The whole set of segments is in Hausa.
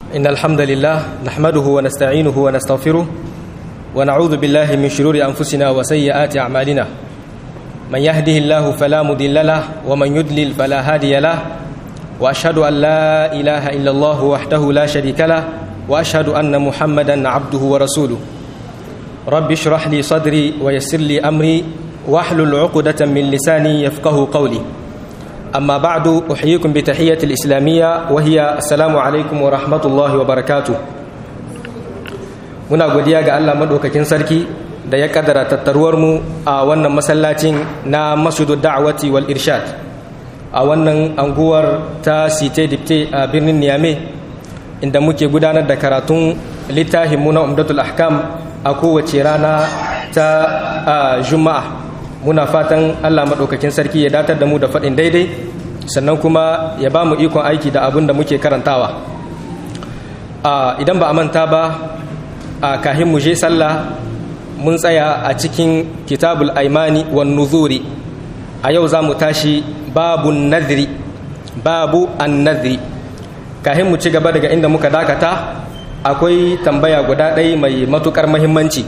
إن الحمد لله نحمده ونستعينه ونستغفره ونعوذ بالله من شرور أنفسنا وسيئات أعمالنا من يهده الله فلا مضل له ومن يضلل فلا هادي له وأشهد أن لا إله إلا الله وحده لا شريك له وأشهد أن محمدا عبده ورسوله رب اشرح لي صدري ويسر لي أمري واحلل عقدة من لساني يفقه قولي أما بعد أحييكم بتحية الإسلامية وهي السلام عليكم ورحمة الله وبركاته muna godiya ga Allah madaukakin sarki da ya kaddara tattaruwar mu a wannan masallacin na Masjidu Da'wati wal Irshad a wannan anguwar ta Site Dipte a birnin Niamey inda muke gudanar da karatun littafin mu na Umdatul Ahkam a kowace rana ta Juma'a muna fatan Allah maɗaukakin sarki ya datar da mu da faɗin daidai sannan kuma ya ba mu ikon aiki da abin da muke karantawa idan ba a manta ba a kahin mu je sallah mun tsaya a cikin kitabul aimani wan nuzuri a yau za mu tashi babu nadri babu an nadri kahin mu ci gaba daga inda muka dakata akwai tambaya guda ɗaya mai matukar mahimmanci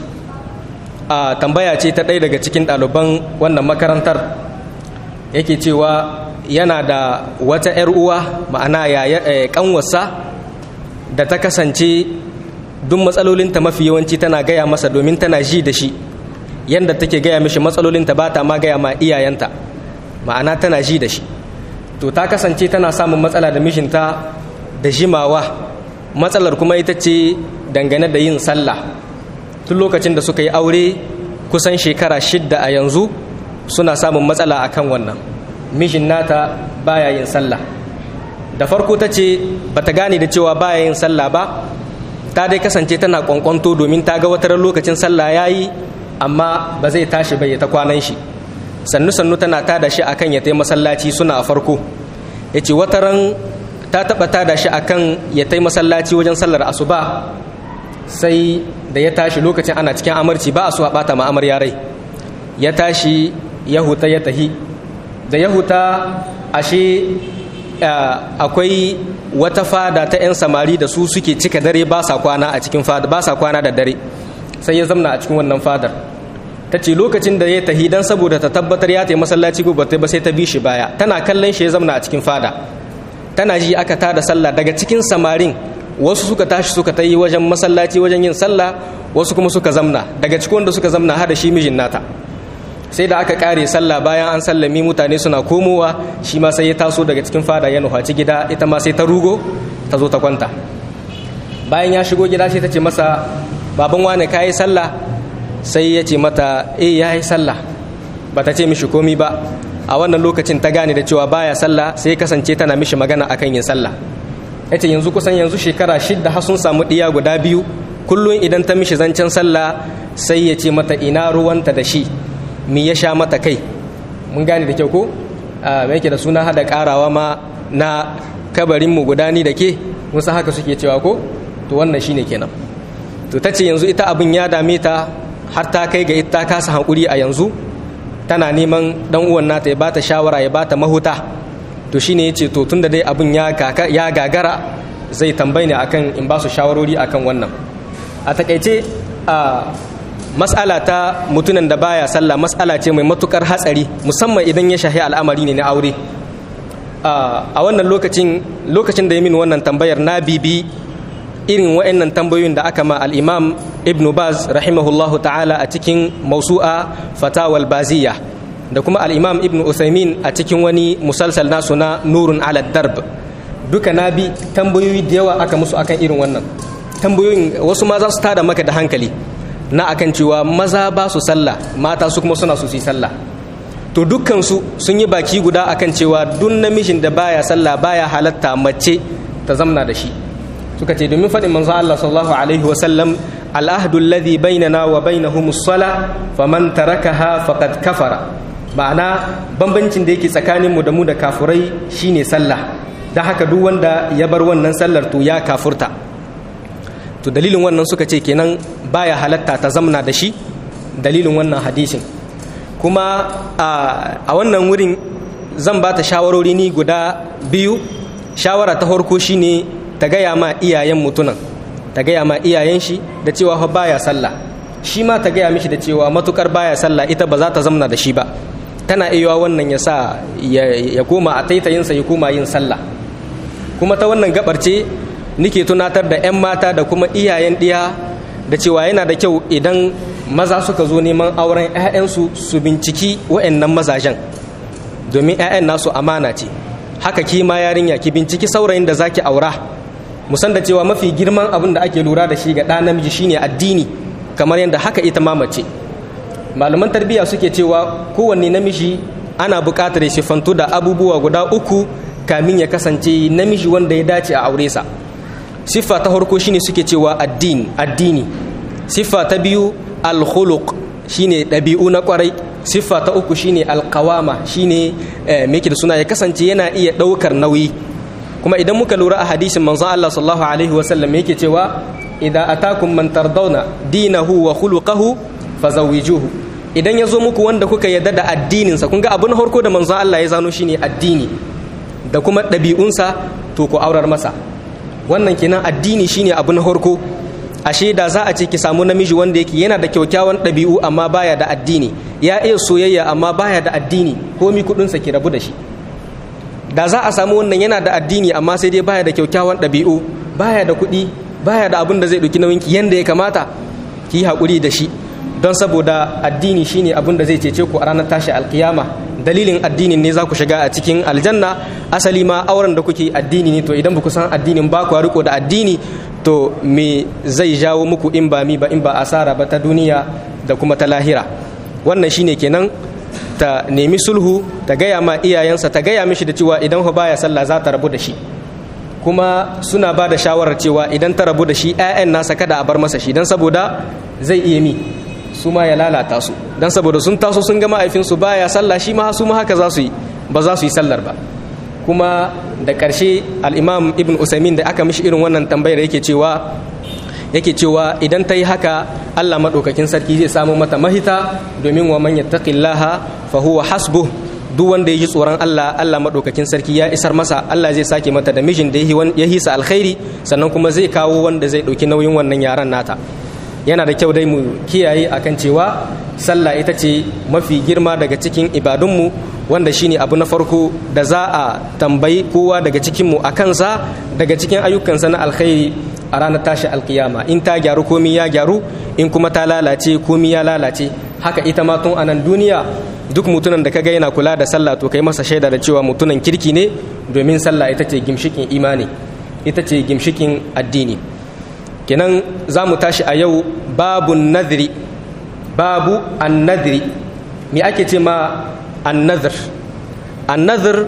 a tambaya ce ta ɗaya daga cikin ɗaliban wannan makarantar yake cewa yana da wata 'yar uwa ma'ana ƙanwarsa da ta kasance duk matsalolinta mafi yawanci tana gaya masa domin tana ji da shi yadda take gaya mishi matsalolinta ba ta ma gaya ma iyayenta ma'ana tana ji da shi to ta kasance tana samun matsala da mishinta da jimawa matsalar kuma ita ce dangane da yin sallah tun lokacin da suka yi aure kusan shekara shidda a yanzu suna samun matsala akan wannan mishin nata baya yin sallah da farko ta ce ba ta gane da cewa baya yin sallah ba ta dai kasance tana kwankwanto domin ta ga wata lokacin sallah ya yi amma ba zai tashi bai ta kwanan shi sannu sannu tana tada shi akan ya tai masallaci suna a farko ya ce wata ran ta taɓa tada shi akan ya tai masallaci wajen sallar asuba sai da ya tashi lokacin ana cikin amarci ba a so a bata ma amarya rai ya tashi ya huta ya tahi da ya huta ashe akwai wata fada ta 'yan samari da su suke cika dare ba sa kwana a cikin fada ba sa kwana da dare sai ya zamna a cikin wannan fadar ta ce lokacin da ya tahi don saboda ta tabbatar ya ta masallaci gobe ba sai ta bi shi baya tana kallon shi ya zamna a cikin fada tana ji aka tada sallah daga cikin samarin wasu suka tashi suka ta yi wajen masallaci wajen yin sallah wasu kuma suka zamna daga cikin wanda suka zamna har da shi mijin nata sai da aka kare sallah bayan an sallami mutane suna komowa shi ma sai ya taso daga cikin fada ya nufaci gida ita ma sai ta rugo ta zo ta kwanta bayan ya shigo gida sai ta ce masa baban wane ka yi sallah sai ya ce mata eh ya yi sallah ba ta ce mishi komi ba a wannan lokacin ta gane da cewa baya sallah sai kasance tana mishi magana akan yin sallah ya ce yanzu kusan yanzu shekara shidda har sun samu ɗiya guda biyu kullum idan ta mishi zancen sallah sai ya ce mata ina ruwanta da shi mi ya sha mata kai mun gane da kyau ko me yake da suna hada karawa ma na kabarin mu gudani da ke musa haka suke cewa ko to wannan shine kenan to ta ce yanzu ita abin ya dame ta har ta kai ga ita kasa hankuri a yanzu tana neman dan uwan nata ya bata shawara ya bata mahuta to shine yace to tunda dai abin ya ya gagara zai tambaye ni akan in ba su shawarori akan wannan a takaice a mas'ala ta mutunan da baya sallah mas'ala ce mai matukar hatsari musamman idan ya shahi al'amari ne na aure a wannan lokacin lokacin da ya min wannan tambayar na bibi irin wa'annan tambayoyin da aka ma al-imam ibn baz rahimahullahu ta'ala a cikin mausu'a fatawal baziya da kuma al-imam ibn uthaymin a cikin wani musalsal nasu na nurun ala darb duka na bi tambayoyi da yawa aka musu akan irin wannan tambayoyin wasu ma za su tada maka da hankali na akan cewa maza ba su sallah mata su kuma suna su yi sallah to dukkansu sun yi baki guda akan cewa duk namijin da baya sallah baya halatta mace ta zamna da shi suka ce domin faɗin manzo Allah sallallahu alaihi wa sallam al'ahdu alladhi bainana wa bainahum as-sala faman tarakaha faqad kafara ma'ana bambancin da yake tsakanin mu da mu da kafurai shine sallah da haka duk wanda ya bar wannan sallar to ya kafurta to dalilin wannan suka ce kenan baya halatta ta zamna da shi dalilin wannan hadisin kuma a wannan wurin zan ba ta shawarori ni guda biyu shawara ta farko shine ta gaya ma iyayen mutunan ta gaya ma iyayen shi da cewa fa baya sallah shi ma ta gaya mishi da cewa matukar baya sallah ita ba za ta zamna da shi ba tana iya wannan ya sa ya koma a taitayinsa ya koma yin sallah kuma ta wannan gabar ce nike tunatar da 'yan mata da kuma iyayen ɗiya da cewa yana da kyau idan maza suka zo neman auren 'ya'yansu su binciki wa'annan mazajen domin 'ya'yan nasu amana ce haka ki ma yarinya ki binciki saurayin da zaki aura musan da cewa mafi girman abin da ake lura da shi ga ɗa namiji shine addini kamar yadda haka ita ma mace malaman tarbiyya suke cewa kowanne namiji ana buƙatar ya siffantu da abubuwa guda uku kamin ya kasance namiji wanda ya dace a aure sa siffa ta farko shine suke cewa addini addini siffa ta biyu alkhuluq shine ɗabi'u na kwarai siffa ta uku shine alqawama shine me da suna ya kasance yana iya ɗaukar nauyi kuma idan muka lura a hadisin manzon Allah sallallahu alaihi wa sallam yake cewa idan atakum man tardawna dinahu wa khuluquhu fazawijuhu idan ya zo muku wanda kuka yarda da addininsa kun ga abin harko da manzon Allah ya zano shine addini da kuma ɗabi'unsa to ku aurar masa wannan kenan addini shine abin harko ashe da za a ce ki samu namiji wanda yake yana da kyaukyawan ɗabi'u amma baya da addini ya iya soyayya amma baya da addini komi kuɗinsa ki rabu da shi da za a samu wannan yana da addini amma sai dai baya da kyaukyawan ɗabi'u baya da kuɗi baya da abin da zai ɗauki nauyinki yanda ya kamata ki yi haƙuri da shi don saboda addini shine abin da zai cece ku a ranar tashi alkiyama dalilin addinin ne za ku shiga a cikin aljanna asali ma auren da kuke addini ne to idan ba ku san addinin ba ku riko da addini to me zai jawo muku in ba mi ba in ba asara ba ta duniya da kuma ta lahira wannan shine kenan ta nemi sulhu ta gaya ma iyayensa ta gaya mishi da cewa idan ba baya sallah za ta rabu da shi kuma suna ba da shawarar cewa idan ta rabu da shi 'ya'yan nasa kada a bar masa shi don saboda zai iya mi su ma ya lalata su don saboda sun taso sun ga ma'aifinsu baya sallah shi ma su ma haka za su yi ba za su yi sallar ba kuma da ƙarshe al'imam ibn usaimin da aka mishi irin wannan tambayar yake cewa yake cewa idan ta yi haka allah maɗaukakin sarki zai samu mata mahita domin wa man yattaqillaha fa huwa hasbuh duk wanda ya ji tsoron Allah Allah maɗaukakin sarki ya isar masa Allah zai sake mata da mijin da ya hisa alkhairi sannan kuma zai kawo wanda zai ɗauki nauyin wannan yaran nata yana da kyau dai mu kiyaye akan cewa sallah ita ce mafi girma daga cikin ibadunmu wanda shine abu na farko da za a tambayi kowa daga cikinmu a kansa daga cikin ayyukansa na alkhairi a ranar tashi alkiyama in ta gyaru komi ya gyaru in kuma ta lalace komi ya lalace haka ita ma tun anan duniya duk mutumin da kaga yana kula da sallah to kai masa shaida da cewa mutumin kirki ne domin sallah ita ce gimshikin imani ita ce gimshikin addini kenan za mu tashi a yau babu nadiri babu annadiri me ake ce ma annadhir annadhir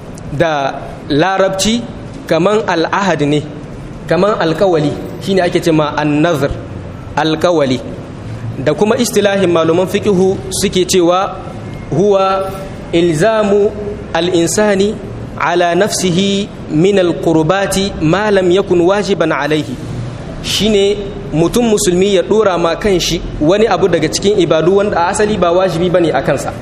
da larabci kaman al'ahad ne kaman alkawali shine ake ce ma annadhir alkawali da kuma istilahin maluman fiqihu suke cewa huwa ilzamu al'insani ala nafsihi min alqurbati ma lam yakun wajiban alaihi shine mutum musulmi ya dora ma kan shi wani abu daga cikin ibadu wanda a asali ba wajibi bane a kansa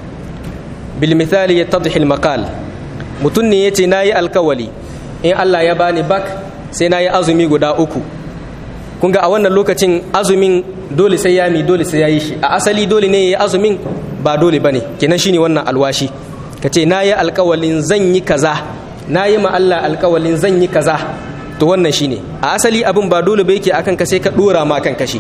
bil misali yattadhi al maqal mutum ne yace nayi alkawali in Allah ya bani bak sai nayi azumi guda uku kun ga a wannan lokacin azumin dole sai ya mi dole sai ya yi shi a asali dole ne ya yi azumin ba dole ba ne kenan shine wannan alwashi ka ce na yi alkawalin zan yi kaza na yi ma Allah alkawalin zan yi kaza to wannan shine a asali abin ba dole ba yake akan ka sai ka dora ma kan kashi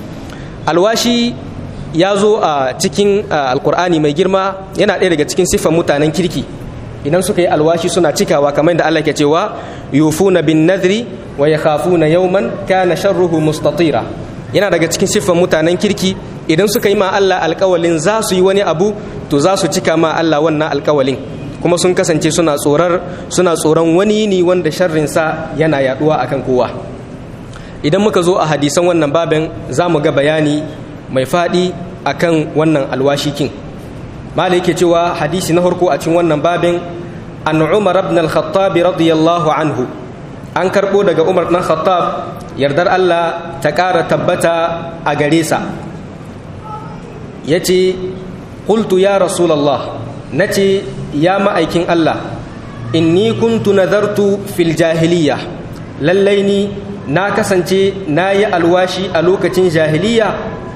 alwashi ya zo a cikin alkur'ani mai girma yana ɗaya daga cikin siffan mutanen kirki idan suka yi alwashi suna cikawa kamar da Allah ke cewa yufuna bin nadri wa yakhafuna yawman kana sharruhu mustatira yana daga cikin siffan mutanen kirki idan suka yi ma Allah alkawalin za su yi wani abu to za su cika ma Allah wannan alkawalin kuma sun kasance suna tsorar suna tsoron wani ne wanda sharrin sa yana yaduwa akan kowa idan muka zo a hadisan wannan babin za mu ga bayani mai faɗi akan wannan alwashikin malai yake cewa hadisi na farko a cikin wannan babin an umar ibn al-khattab radiyallahu anhu an karbo daga umar dan khattab yardar Allah ta ƙara tabbata a gare sa yace qultu ya rasulullah nace ya ma'aikin Allah inni kuntu nadartu fil jahiliya lallai ni na kasance na yi alwashi a lokacin jahiliya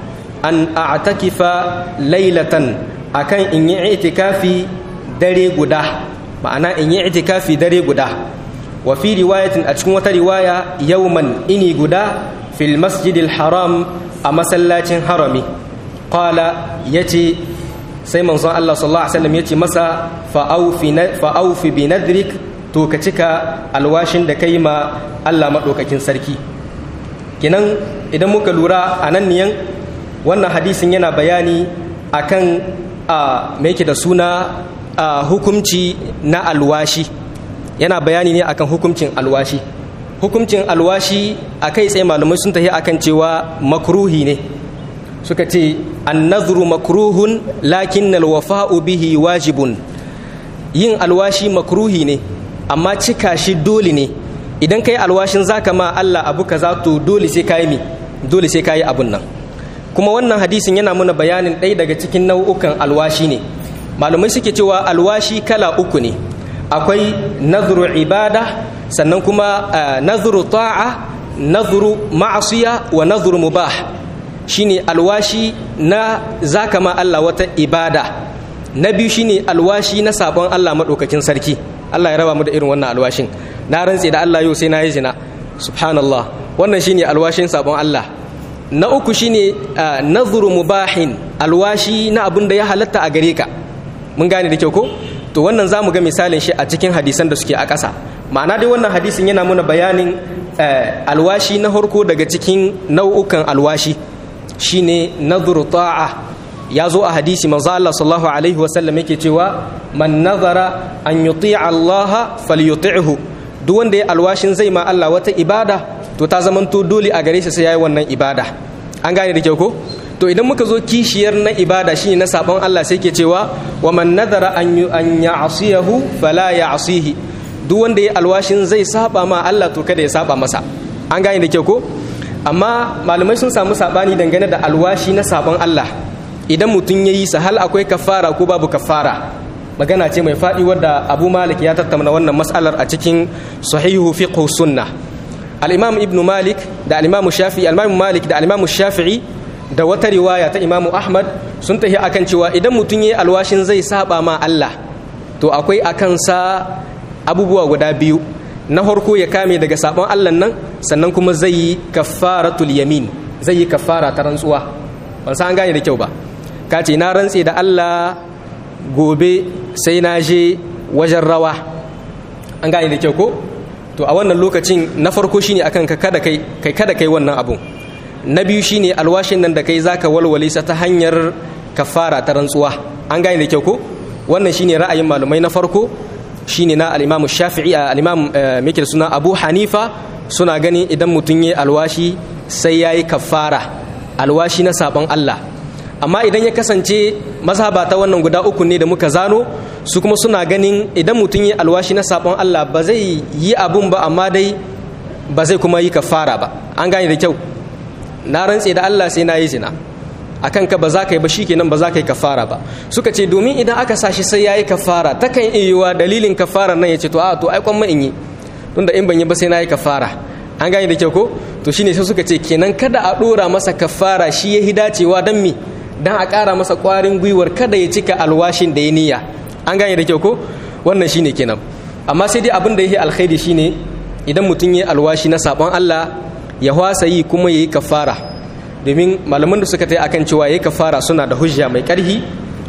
an a'takifa lailatan akan in yi itikafi dare guda ma'ana in yi itikafi dare guda wa fi riwayatin a cikin wata riwaya yauman ini guda fil masjidil haram a masallacin harami qala yace sai manzon Allah sallallahu alaihi wasallam yace masa fa'aufi bi nadrik to ka cika alwashin da kai ma Allah madaukakin sarki kenan idan muka lura a nan niyan wannan hadisin yana bayani akan a me yake da suna a hukumci na alwashi yana bayani ne akan hukumcin alwashi hukumcin alwashi a kai tsaye malamai sun tafi akan cewa makruhi ne suka ce annazuru makruhun lakin alwafa'u bihi wajibun yin alwashi makruhi ne amma cika shi dole ne idan kai alwashin zaka ma Allah abu kaza to dole sai kai mi dole sai kai abun nan kuma wannan hadisin yana muna bayanin ɗaya daga cikin nau'ukan alwashi ne malumai suke cewa alwashi kala uku ne akwai nazuru ibada sannan kuma nazuru ta'a nazuru ma'asiya wa nazuru mubah shine alwashi na zaka ma Allah wata ibada na biyu shine alwashi na sabon Allah madaukakin sarki Allah ya raba mu da irin wannan alwashin na rantse da Allah yau sai na yi zina subhanallah wannan shine alwashin sabon Allah na uku shine nazuru mubahin alwashi na abin da ya halatta a gare ka mun gane da kyau ko to wannan za mu ga misalin shi a cikin hadisan da suke a ƙasa ma'ana dai wannan hadisin yana muna bayanin alwashi na harko daga cikin nau'ukan alwashi shine nazuru ta'a ya zo a hadisi manzo Allah sallallahu alaihi wasallam yake cewa man nazara an yuti'a Allah falyuti'hu duk wanda ya alwashin zai ma Allah wata ibada to ta zamanto dole a gare shi sai yayi wannan ibada an gane da kyau ko to idan muka zo kishiyar na ibada shine na sabon Allah sai ke cewa wa man nadara an an ya'siyahu fala ya'sihi duk wanda ya alwashin zai saba ma Allah to kada ya saba masa an gane da kyau ko amma malamai sun samu sabani dangane da alwashi na sabon Allah idan mutum ya yi sa hal akwai kafara ko babu kafara magana ce mai faɗi wadda abu malik ya tattauna wannan matsalar a cikin sahihu fiqh sunna al-imam ibn malik da al-imam shafi'i al-imam malik da al-imam shafi'i da wata riwaya ta imam ahmad sun tafi akan cewa idan mutum yayi alwashin zai saba ma Allah to akwai akan sa abubuwa guda biyu na farko ya kame daga sabon Allah nan sannan kuma zai yi kafaratul yamin zai yi kafara ta rantsuwa ban san an gane da kyau ba ka ce na rantse da Allah gobe sai na je wajen rawa an gane da kyau ko to a wannan lokacin na farko shine akan ka kada kai kai kada kai wannan abun na biyu shine alwashin nan da kai zaka walwale sa ta hanyar kafara ta rantsuwa an gane da kyau ko wannan shine ra'ayin malumai na farko shine na al-Imam Shafi'i al-Imam Mikil suna Abu Hanifa suna ganin idan mutum yayi alwashi sai yayi kafara alwashi na sabon Allah amma idan ya kasance mazhaba ta wannan guda uku ne da muka zano su kuma suna ganin idan mutum yi alwashi na sabon Allah ba zai yi abun ba amma dai ba zai kuma yi kafara ba an gane da kyau na rantse da Allah sai na yi zina akan ka ba za ka yi ba shikenan ba za ka yi kafara ba suka ce domin idan aka sashi sai yayi kafara takan iya dalilin kafara nan ya ce to a to ai kwan in yi tunda in ban yi ba sai na yi kafara an gane da kyau ko to shine sai suka ce kenan kada a dora masa kafara shi ya dacewa dan mi dan a ƙara masa ƙwarin gwiwar kada ya cika alwashin da ya niyya an gane da kyau ko wannan shine kenan amma sai dai abin da yake alkhairi shine idan mutum ya alwashi na sabon Allah ya hwasa yi kuma yayi kafara domin malaman da suka tai akan cewa yayi kafara suna da hujja mai ƙarfi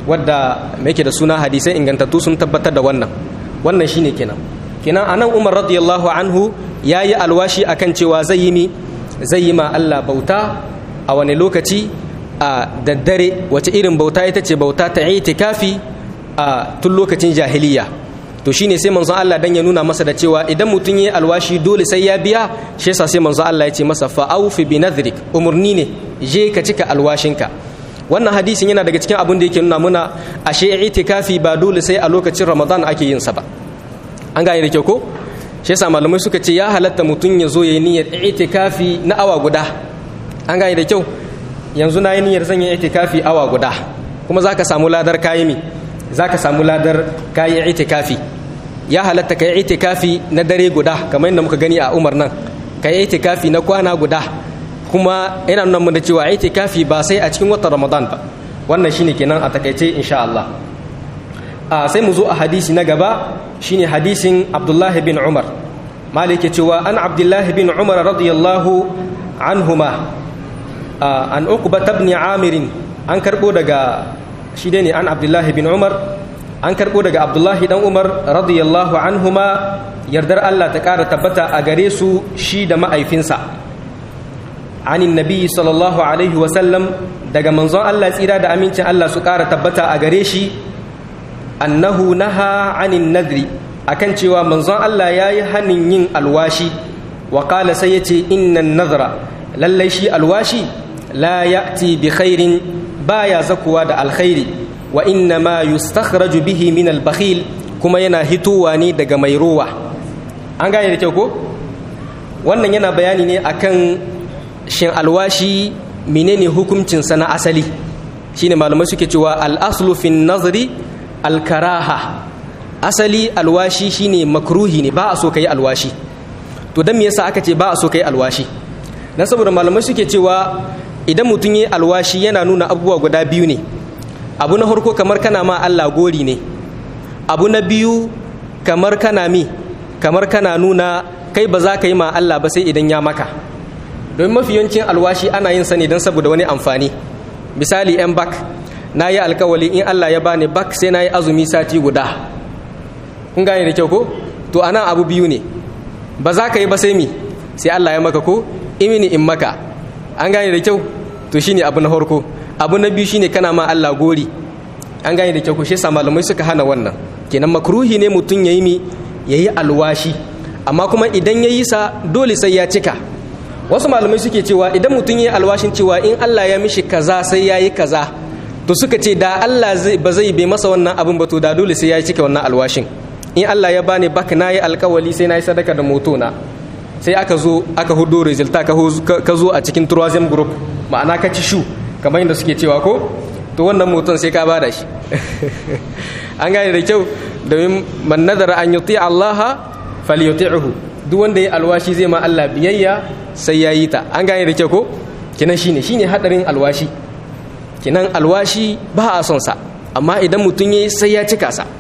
wadda yake da suna hadisai ingantattu sun tabbatar da wannan wannan shine kenan kenan anan Umar radiyallahu anhu yayi alwashi akan cewa zai yi mi zai yi ma Allah bauta a wani lokaci a daddare wace irin bauta ita ce bauta ta itikafi a tun lokacin jahiliya to shine sai manzon Allah dan ya nuna masa da cewa idan mutum yayi alwashi dole sai ya biya shi yasa sai manzon Allah ya ce masa fa aufi bi nadhrik umurni ne je ka cika alwashinka wannan hadisin yana daga cikin abin da yake nuna muna ashe itikafi ba dole sai a lokacin Ramadan ake yin sa ba an gane da kyau ko shi yasa malamai suka ce ya halatta mutum ya zo yayi niyyar itikafi na awa guda an gane da kyau yanzu na yi niyyar zan yi itikafi awa guda kuma za ka samu ladar kayi mi za ka samu ladar kayi itikafi ya halatta ka yi itikafi na dare guda kamar yadda muka gani a umar nan ka yi itikafi na kwana guda kuma yana nuna mun da cewa itikafi ba sai a cikin watan ramadan ba wannan shine kenan a takaice insha Allah a sai mu zo a hadisi na gaba shine hadisin abdullahi bin umar malik cewa an abdullahi bin umar radiyallahu anhuma an uqba ibn amir an karbo daga shi dai ne an abdullahi bin umar an karbo daga abdullahi dan umar radiyallahu anhuma yardar Allah ta kara tabbata a gare su shi da ma'aifinsa anin nabi sallallahu alaihi wasallam daga manzon Allah tsira da amincin Allah su kara tabbata a gare shi annahu naha anin nadri akan cewa manzon Allah ya yi hannun yin alwashi wa kala sai ya ce innan nazara lallai shi alwashi la ya'ti bi khairin baya zakuwa da alkhairi wa inna ma yustakhraju bihi min albakhil kuma yana hitowa ne daga mai rowa an gane da kyau ko wannan yana bayani ne akan shin alwashi menene hukuncinsa na asali shine malamai suke cewa al-aslu fi nazari al-karaha asali alwashi shine makruhi ne ba a so kai alwashi to dan me yasa aka ce ba a so kai alwashi dan saboda malamai suke cewa idan mutum yi alwashi yana nuna abubuwa guda biyu ne abu na farko kamar kana ma Allah gori ne abu na biyu kamar kana mi kamar kana nuna kai ba za ka yi ma Allah ba sai idan ya maka domin mafi yawancin alwashi ana yin sa ne don saboda wani amfani misali yan bak na yi alkawali in Allah ya bani bak sai na yi azumi sati guda kun gane da kyau ko to anan abu biyu ne ba za ka yi ba sai mi sai Allah ya maka ko imini in maka an gane da kyau to shine abu na farko abu na biyu shine kana ma Allah gori an gane da kyau ko shi yasa malamai suka hana wannan kenan makruhi ne mutum yayi mi yayi alwashi amma kuma idan yayi sa dole sai ya cika wasu malamai suke cewa idan mutum yayi alwashin cewa in Allah ya mishi kaza sai yayi kaza to suka ce da Allah ba zai bai masa wannan abin ba to da dole sai ya cika wannan alwashin in Allah ya bani bak nayi alkawali sai nayi sadaka da motona sai aka zo aka hudo resulta ka zo a cikin tourism group ma'ana ka ci shu kamar yadda suke cewa ko to wannan moton sai ka bada shi an gane da kyau domin man nadara an yuti Allah falyuti'hu duk wanda ya alwashi zai ma Allah biyayya sai ya yi ta an gane da kyau ko kinan shine shine hadarin alwashi kinan alwashi ba a son sa amma idan mutum yayi sai ya cika sa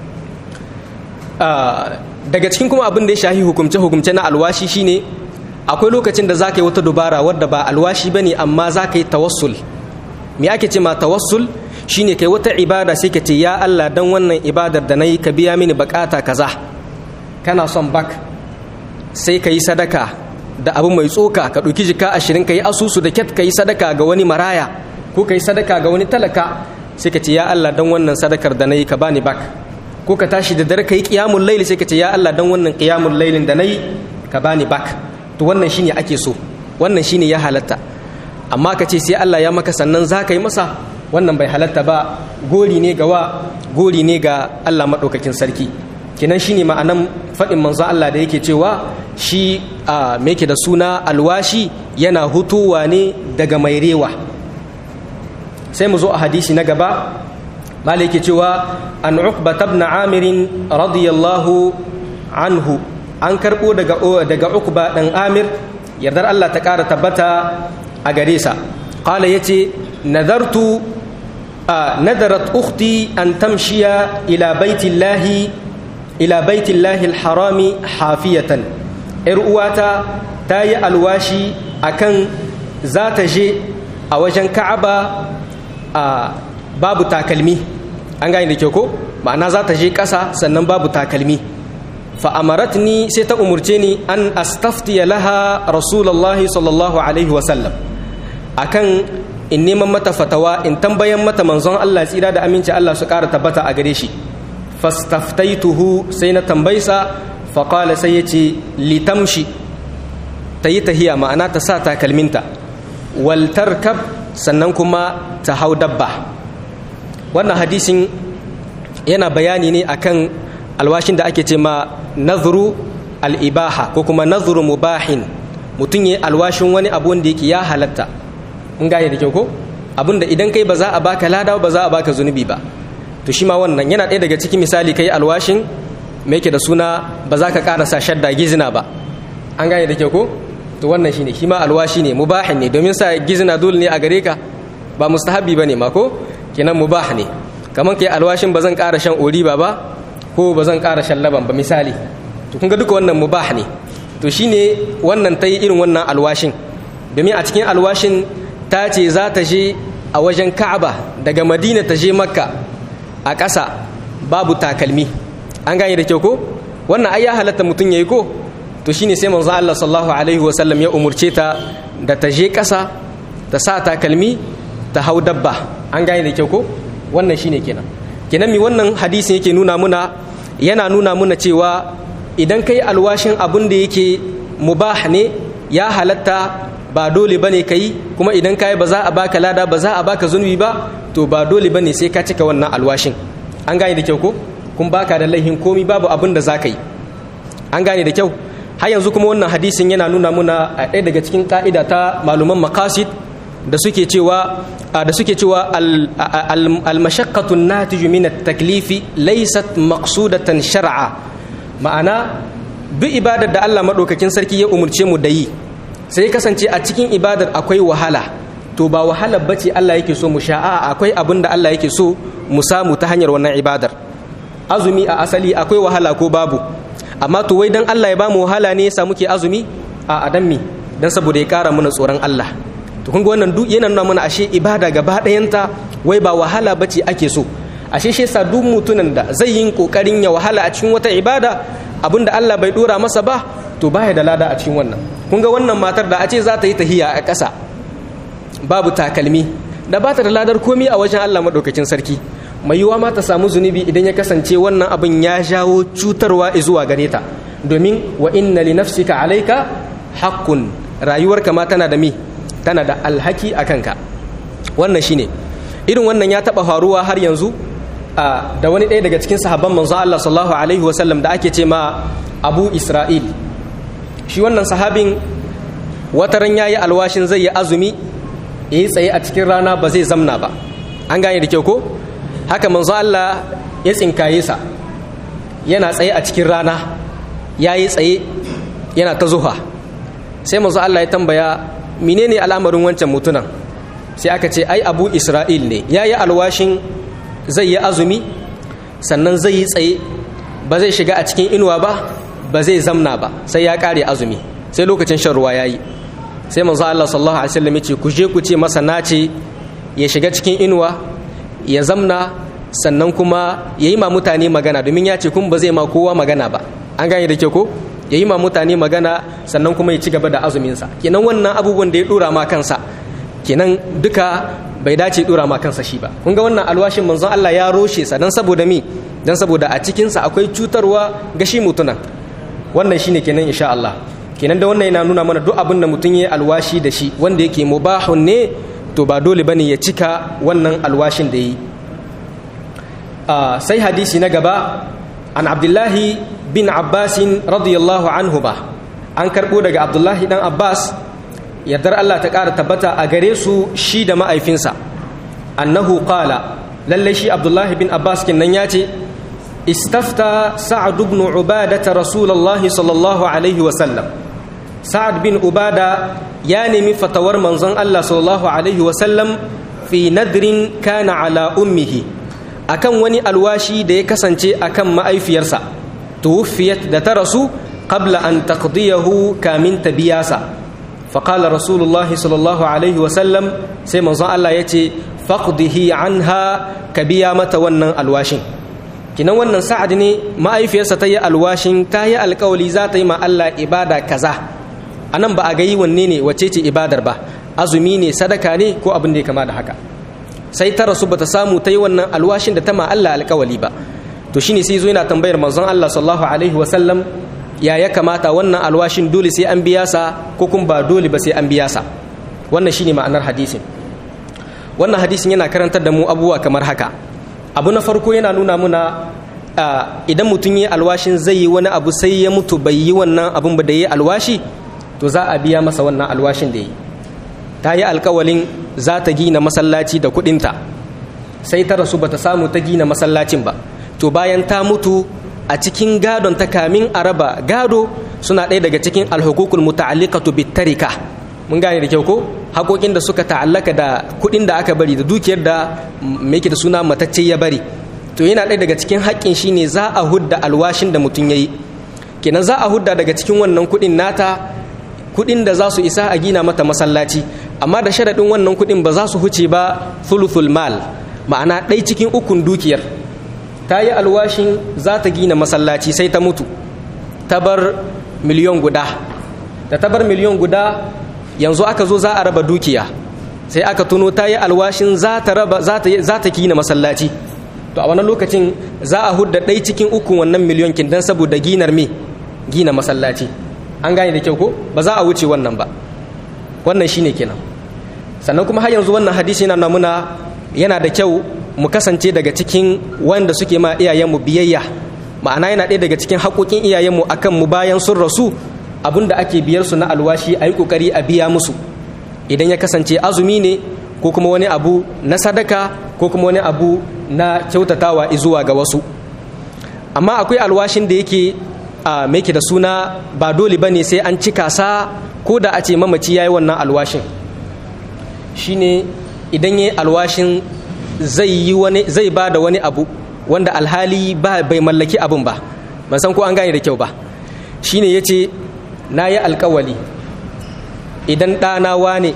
daga cikin kuma abin da ya shahi hukumce-hukumce na alwashi shine akwai lokacin da za ka yi wata dubara wadda ba alwashi ba ne amma za ka yi tawassul me ake ce ma tawassul shine kai wata ibada sai ka ce ya Allah dan wannan ibadar da na yi ka biya mini bukata kaza kana son bak sai ka yi sadaka da abu mai tsoka ka ɗauki jika ashirin ka yi asusu da kyat ka yi sadaka ga wani maraya ko ka yi sadaka ga wani talaka sai ka ce ya Allah dan wannan sadakar da na yi ka bani bak ko ka tashi da dare kai qiyamul layli sai ka ce ya Allah dan wannan qiyamul laylin da nayi ka bani bak to wannan shine ake so wannan shine ya halatta amma ka ce sai Allah ya maka sannan za ka yi masa wannan bai halatta ba gori ne ga wa gori ne ga Allah madaukakin sarki kinan shine ma'anan faɗin manzo Allah da yake cewa shi a me yake da suna alwashi yana hutuwa ne daga mai rewa sai mu zo a hadisi na gaba malai yake cewa an uqba ibn amir radiyallahu anhu an karbo daga daga uqba dan amir yardar Allah ta kara tabbata a gare sa qala yace nadartu nadarat ukhti an tamshiya ila baitillahi ila baitillahi alharami hafiyatan yar uwata ta yi alwashi akan za ta je a wajen ka'aba a babu takalmi an gane da kyau ko ma'ana za ta je ƙasa sannan babu takalmi fa'amarat ni sai ta umurce ni an astaftiya laha rasulallah sallallahu alaihi wasallam akan in neman mata fatawa in tambayan mata manzon Allah tsira da aminci Allah su ƙara tabbata a gare shi fastaftaituhu sai na tambaysa faƙala sai ya ce litamshi ta yi tahiya ma'ana ta sa takalminta waltarkab sannan kuma ta hau dabba wannan hadisin yana bayani ne akan alwashin da ake ce ma nazuru al'ibaha ko kuma nazuru mubahin mutum ya alwashin wani abu wanda yake ya halatta in gane da kyau ko abinda idan kai ba za a baka lada ba za a baka zunubi ba to shi ma wannan yana ɗaya daga cikin misali kai alwashin me yake da suna ba za ka ƙara sa shadda gizina ba an gane da ke ko to wannan shine shi ma alwashi ne mubahin ne domin sa gizina dole ne a gare ka ba mustahabi bane ma ko kenan mubah ne kamar kai alwashin ba zan ƙara shan oriba ba ko ba zan ƙara shan laban ba misali to kun ga duka wannan mubah ne to shine wannan ta yi irin wannan alwashin domin a cikin alwashin ta ce za ta je a wajen ka'aba daga madina ta je makka a ƙasa babu takalmi an gane da kyau ko wannan ai ya halatta mutum yayi ko to shine sai manzo Allah sallallahu alaihi wa sallam ya umurce ta da ta je ƙasa ta sa takalmi ta hau dabba an gane da kyau ko wannan shine kenan kenan mi wannan hadisin yake nuna muna yana nuna muna cewa idan kai alwashin abin da yake mubah ne ya halatta ba dole bane kai kuma idan kai ba za a baka lada ba za a baka zunubi ba to ba dole bane sai ka cika wannan alwashin an gane da kyau ko kun baka da laihin komi babu abin da za ka yi an gane da kyau har yanzu kuma wannan hadisin yana nuna muna a ɗaya daga cikin ka'ida ta maluman makasid da suke cewa da suke cewa al-mashaqqatu natiju min at-taklifi laysat maqsudatan shar'a ma'ana duk ibadar da Allah madaukakin sarki ya umurce mu da yi sai kasance a cikin ibadar akwai wahala to ba wahalar bace Allah yake so mu sha'a akwai abin da Allah yake so mu samu ta hanyar wannan ibadar azumi a asali akwai wahala ko babu amma to wai dan Allah ya ba mu wahala ne yasa muke azumi a adam mi dan saboda ya kara mana tsoron Allah to kun ga wannan duk yana nuna mana ashe ibada gaba ɗayanta wai ba wahala bace ake so ashe shi yasa duk mutunan da zai yi kokarin ya wahala a cikin wata ibada abinda Allah bai dora masa ba to baya da lada a cikin wannan kun ga wannan matar da a ce za ta yi tahiya a ƙasa babu takalmi da ba ta da ladar komi a wajen Allah madaukakin sarki mai yiwuwa ma ta samu zunubi idan ya kasance wannan abin ya jawo cutarwa zuwa gare ta domin wa inna li nafsika alayka haqqun rayuwarka ma tana da mi tana da alhaki a kanka wannan shine irin wannan ya taba faruwa har yanzu da wani ɗaya daga cikin sahabban manzo Allah sallallahu alaihi wasallam da ake ce ma Abu Isra'il shi wannan sahabin wataran yayi alwashin zai yi azumi yayi tsaye a cikin rana ba zai zamna ba an gane da kyau ko haka manzo Allah ya tsinkaye sa yana tsaye a cikin rana yayi tsaye yana ta zuha sai manzo Allah ya tambaya menene al'amarin wancan mutunan sai aka ce ai Abu Isra'il ne yayi alwashin zai yi azumi sannan zai yi tsaye ba zai shiga a cikin inuwa ba ba zai zamna ba sai ya kare azumi sai lokacin shan ruwa yayi sai manzo Allah sallallahu alaihi wasallam ya ce ku je ku ce masa nace ya shiga cikin inuwa ya zamna sannan kuma ya yi ma mutane magana domin ya ce kun ba zai ma kowa magana ba an gane da ke ko ya yi ma mutane magana sannan kuma ya ci gaba da azuminsa kenan wannan abubuwan da ya dora ma kansa kenan duka bai dace dora ma kansa shi ba kun ga wannan alwashin manzon Allah ya roshe sa dan saboda mi dan saboda a cikinsa akwai cutarwa ga shi mutunan wannan shine kenan insha Allah kenan da wannan yana nuna mana duk abin da mutum ya alwashi da shi wanda yake mubahun ne to ba dole bane ya cika wannan alwashin da yi sai hadisi na gaba an abdullahi bin abbasin radiyallahu anhu ba an karɓo daga abdullahi dan abbas yardar allah ta ƙara tabbata a gare su shi da ma'aifinsa annahu qala lallai shi abdullahi bin abbas kinnan ya ce istafta sa'ad ibn ubadata rasulullahi sallallahu alaihi wa sallam sa'ad bin ubada ya nemi fatawar manzon Allah sallallahu alaihi wasallam fi nadrin kana ala ummihi akan wani alwashi da ya kasance akan ma'aifiyarsa tuwfiyat da ta rasu qabla an taqdiyahu kamin ta biyasa فقال رسول الله صلى الله عليه وسلم sai manzon Allah yace faqdihi anha ka biya mata wannan alwashin kinan wannan sa'ad ne ma'aifiyarsa ta yi alwashin ta yi alkawali za ta yi ma Allah ibada kaza a nan ba a ga yi wanne ne wace ce ibadar ba azumi ne sadaka ne ko abin da ya kama da haka sai ta rasu bata samu ta yi wannan alwashin da ta ma Allah alkawali ba to shine sai zo yana tambayar manzon Allah sallallahu alaihi wa sallam ya ya kamata wannan alwashin dole sai an biya sa ko kuma ba dole ba sai an biya sa wannan shine ma'anar hadisin wannan hadisin yana karantar da mu abubuwa kamar haka abu na farko yana nuna muna idan mutum yi alwashin zai yi wani abu sai ya mutu bai yi wannan abun ba da yi alwashi to za a biya masa wannan alwashin da yi ta yi alkawalin za ta gina masallaci da kudinta sai ta rasu bata samu ta gina masallacin ba to bayan ta mutu a cikin gadon ta kamin a raba gado suna ɗaya daga cikin alhukukul muta'alliqatu bitarika mun gane da kyau ko haƙoƙin da suka ta'allaka da kuɗin da aka bari da dukiyar da me da suna matacce ya bari to yana ɗaya daga cikin haƙƙin shine za a hudda alwashin da mutum yayi kenan za a hudda daga cikin wannan kuɗin nata kuɗin da za su isa a gina mata masallaci amma da sharaɗin wannan kuɗin ba za su huce ba thuluthul mal ma'ana ɗai cikin ukun dukiyar ta yi alwashin za ta gina masallaci sai ta mutu ta bar miliyon guda da ta bar miliyon guda yanzu aka zo za a raba dukiya sai aka tuno ta yi alwashin za ta raba za ta gina masallaci to a wannan lokacin za a hudda ɗai cikin ukun wannan miliyon kin dan saboda ginar me gina masallaci an gane da kyau ko ba za a wuce wannan ba wannan shine kenan sannan kuma har yanzu wannan hadisi yana muna yana da kyau mu kasance daga cikin wanda suke ma iyayenmu biyayya ma'ana yana ɗaya daga cikin haƙoƙin iyayenmu akan mu bayan sun rasu abin da ake biyar su na alwashi a yi ƙoƙari a biya musu idan ya kasance azumi ne ko kuma wani abu na sadaka ko kuma wani abu na kyautatawa zuwa ga wasu amma akwai alwashin da yake a meke da suna ba dole ba ne sai an cika sa ko da a ce mamaci ya yi wannan alwashin shine idan ya yi alwashin zai ba da wani abu wanda alhali ba bai mallaki abin ba ban san ko an gane da kyau ba shine ya ce na yi alkawali idan ɗana wane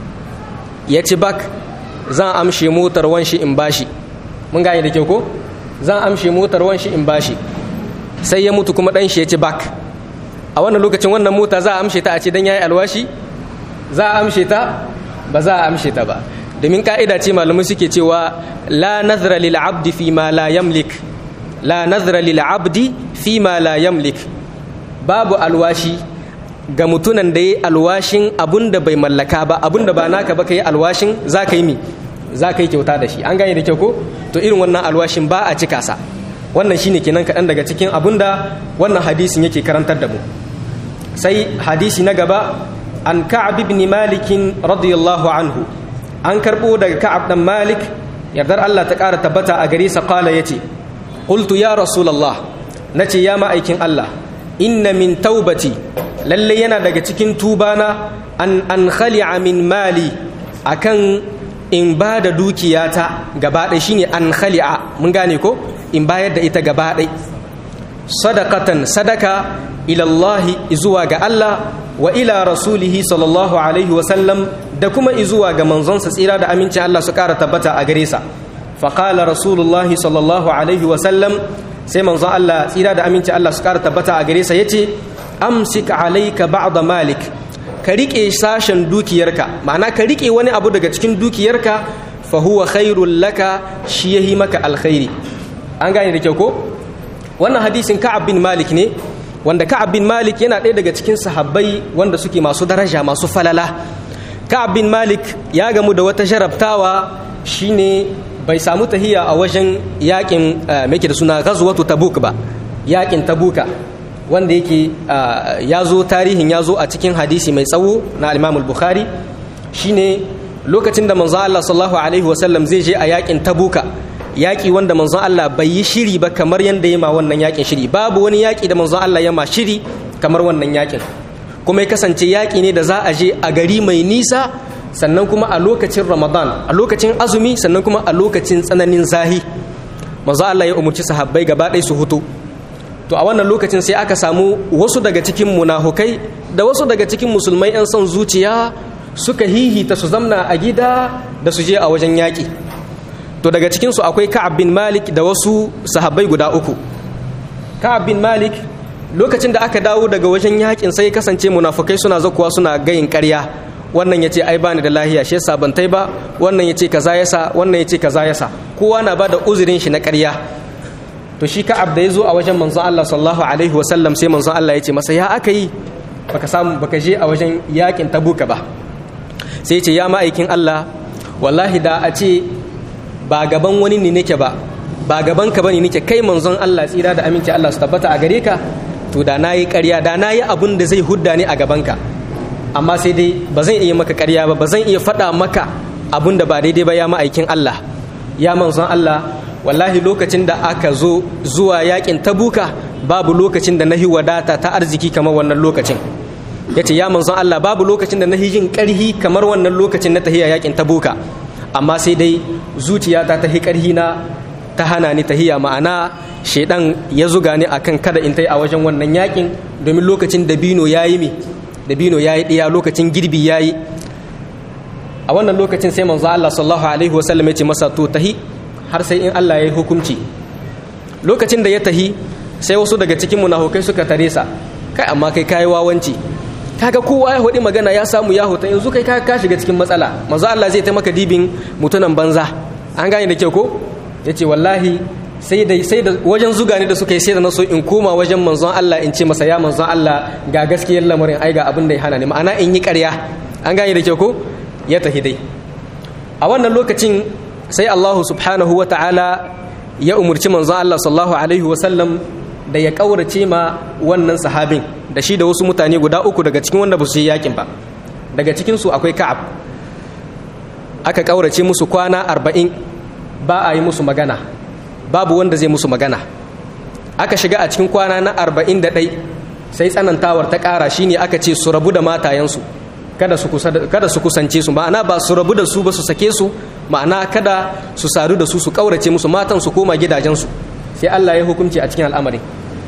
ya ci bak zan amshe motar wanshi in bashi mun gane da kyau ko zan amshe motar wanshi in bashi sai ya mutu kuma ɗan shi ya ci bak a wannan lokacin wannan mota za a amshe ta a ce dan yayi alwashi za a amshe ta ba za a amshe ta ba domin ka'ida ce malamai suke cewa la nazara lil abdi fi ma la yamlik la nazara lil abdi fi ma la yamlik babu alwashi ga mutunan da ya alwashin abun da bai mallaka ba abun da ba naka ba ka yi alwashin za ka yi mi za ka yi kyauta da shi an gane da kyau ko to irin wannan alwashin ba a cika sa wannan shine kenan kaɗan daga cikin abun da wannan hadisin yake karantar da mu sai hadisi na gaba an ka'ab ibn malik radiyallahu anhu an karbo daga ka'ab dan malik yardar Allah ta ƙara tabbata a gare sa qala yace qultu ya rasulullah nace ya ma'aikin Allah inna min taubati lalle yana daga cikin tubana an an khali'a min mali akan in ba da dukiyata gaba ɗaya shine an khali'a mun gane ko in bayar da ita gaba ɗaya sadaqatan sadaka ila Allah zuwa ga Allah wa ila rasulihi sallallahu alaihi wa sallam da kuma zuwa ga manzonsa tsira da amincin Allah su ƙara tabbata a gare sa faqala rasulullahi sallallahu alaihi wa sallam sai manzon Allah tsira da amincin Allah su ƙara tabbata a gare sa yace amsik alayka ba'da malik ka rike sashen dukiyarka ma'ana ka rike wani abu daga cikin dukiyarka fa huwa khairul laka shi yahi maka alkhairi an gane da kyau ko wannan hadisin ka'ab bin malik ne wanda ka'ab bin malik yana ɗaya daga cikin sahabbai wanda suke masu daraja masu falala ka'ab bin malik ya gamu da wata jarabtawa shine bai samu tahiya a wajen yakin mai da suna ghazwatu tabuk ba yakin tabuka wanda yake ya zo tarihin ya zo a cikin hadisi mai tsawo na al bukhari shine lokacin da manzon Allah sallallahu alaihi wasallam zai je a yakin tabuka yaki wanda manzon Allah bai yi shiri ba kamar yanda ya ma wannan yakin shiri babu wani yaki da manzon Allah ya ma shiri kamar wannan yakin kuma ya kasance yaki ne da za a je a gari mai nisa sannan kuma a lokacin ramadan a lokacin azumi sannan kuma a lokacin tsananin zahi manzon Allah ya umarci sahabbai gaba ɗaya su hutu to a wannan lokacin sai aka samu wasu daga cikin munafukai da wasu daga cikin musulmai 'yan son zuciya suka hihita su zamna a gida da su je a wajen yaƙi to daga cikinsu akwai ka'ab bin malik da wasu sahabbai guda uku ka'ab bin malik lokacin da aka dawo daga wajen yaƙin sai kasance munafukai suna zakuwa suna gayin ƙarya wannan ya ce ai bani da lahiya shi yasa ban tai ba wannan ya ce kaza yasa wannan ya ce kaza yasa kowa na ba da uzurin shi na ƙarya to shi ka'ab da ya zo a wajen manzon Allah sallallahu alaihi wasallam sai manzon Allah ya ce masa ya aka yi baka samu baka je a wajen yakin tabuka ba sai ce ya ma'aikin Allah wallahi da a ce ba gaban wani ne nake ba ba gaban ka bane nake kai manzon Allah tsira da aminci Allah su tabbata a gare ka to da nayi ƙarya da nayi abun da zai hudda ni a gaban ka amma sai dai ba zan iya maka ƙarya ba ba zan iya faɗa maka abun da ba daidai ba ya ma'aikin Allah ya manzon Allah wallahi lokacin da aka zo zuwa yakin tabuka babu lokacin da nahi wadata ta arziki kamar wannan lokacin ya ce ya manzon Allah babu lokacin da nahi jin karhi kamar wannan lokacin na tahiya yakin tabuka amma sai dai zuciyata ta hi karhi na ta hana ni tahiya ma'ana shaidan ya zuga ni akan kada in tai a wajen wannan yakin domin lokacin dabino yayi mi dabino yayi ɗiya lokacin girbi yayi a wannan lokacin sai manzo Allah sallallahu alaihi wasallam ya ce masa to tahi har sai in Allah ya yi hukunci lokacin da ya tahi sai wasu daga cikin munafukai suka tare sa kai amma kai kai wawanci kaga kowa ya hudi magana ya samu ya huta yanzu kai ka shiga cikin matsala manzo Allah zai ta maka dibin mutunan banza an gane da kyau ko yace wallahi sai da sai da wajen zuga ne da suka yi sai da na so in koma wajen manzon Allah in ce masa ya manzon Allah ga gaskiyar lamarin ai ga abin da ya hana ni ma'ana in yi ƙarya an gane da kyau ko ya tahi dai a wannan lokacin sai Allah subhanahu wa ta'ala ya umurci manzon Allah sallallahu alaihi wa sallam da ya kaurace ma wannan sahabin da shi da wasu mutane guda uku daga cikin wanda ba su yi yakin ba daga cikin su akwai Ka'ab aka kaurace musu kwana arba'in ba a yi musu magana babu wanda zai musu magana aka shiga a cikin kwana na arba'in da ɗai sai tsanantawar ta ƙara shine aka ce su rabu da matayensu kada su kusance su ma'ana ba su rabu da su ba su sake su ma'ana kada su sadu da su su ƙaurace musu matan su koma gidajensu sai Allah ya hukunci a cikin al'amarin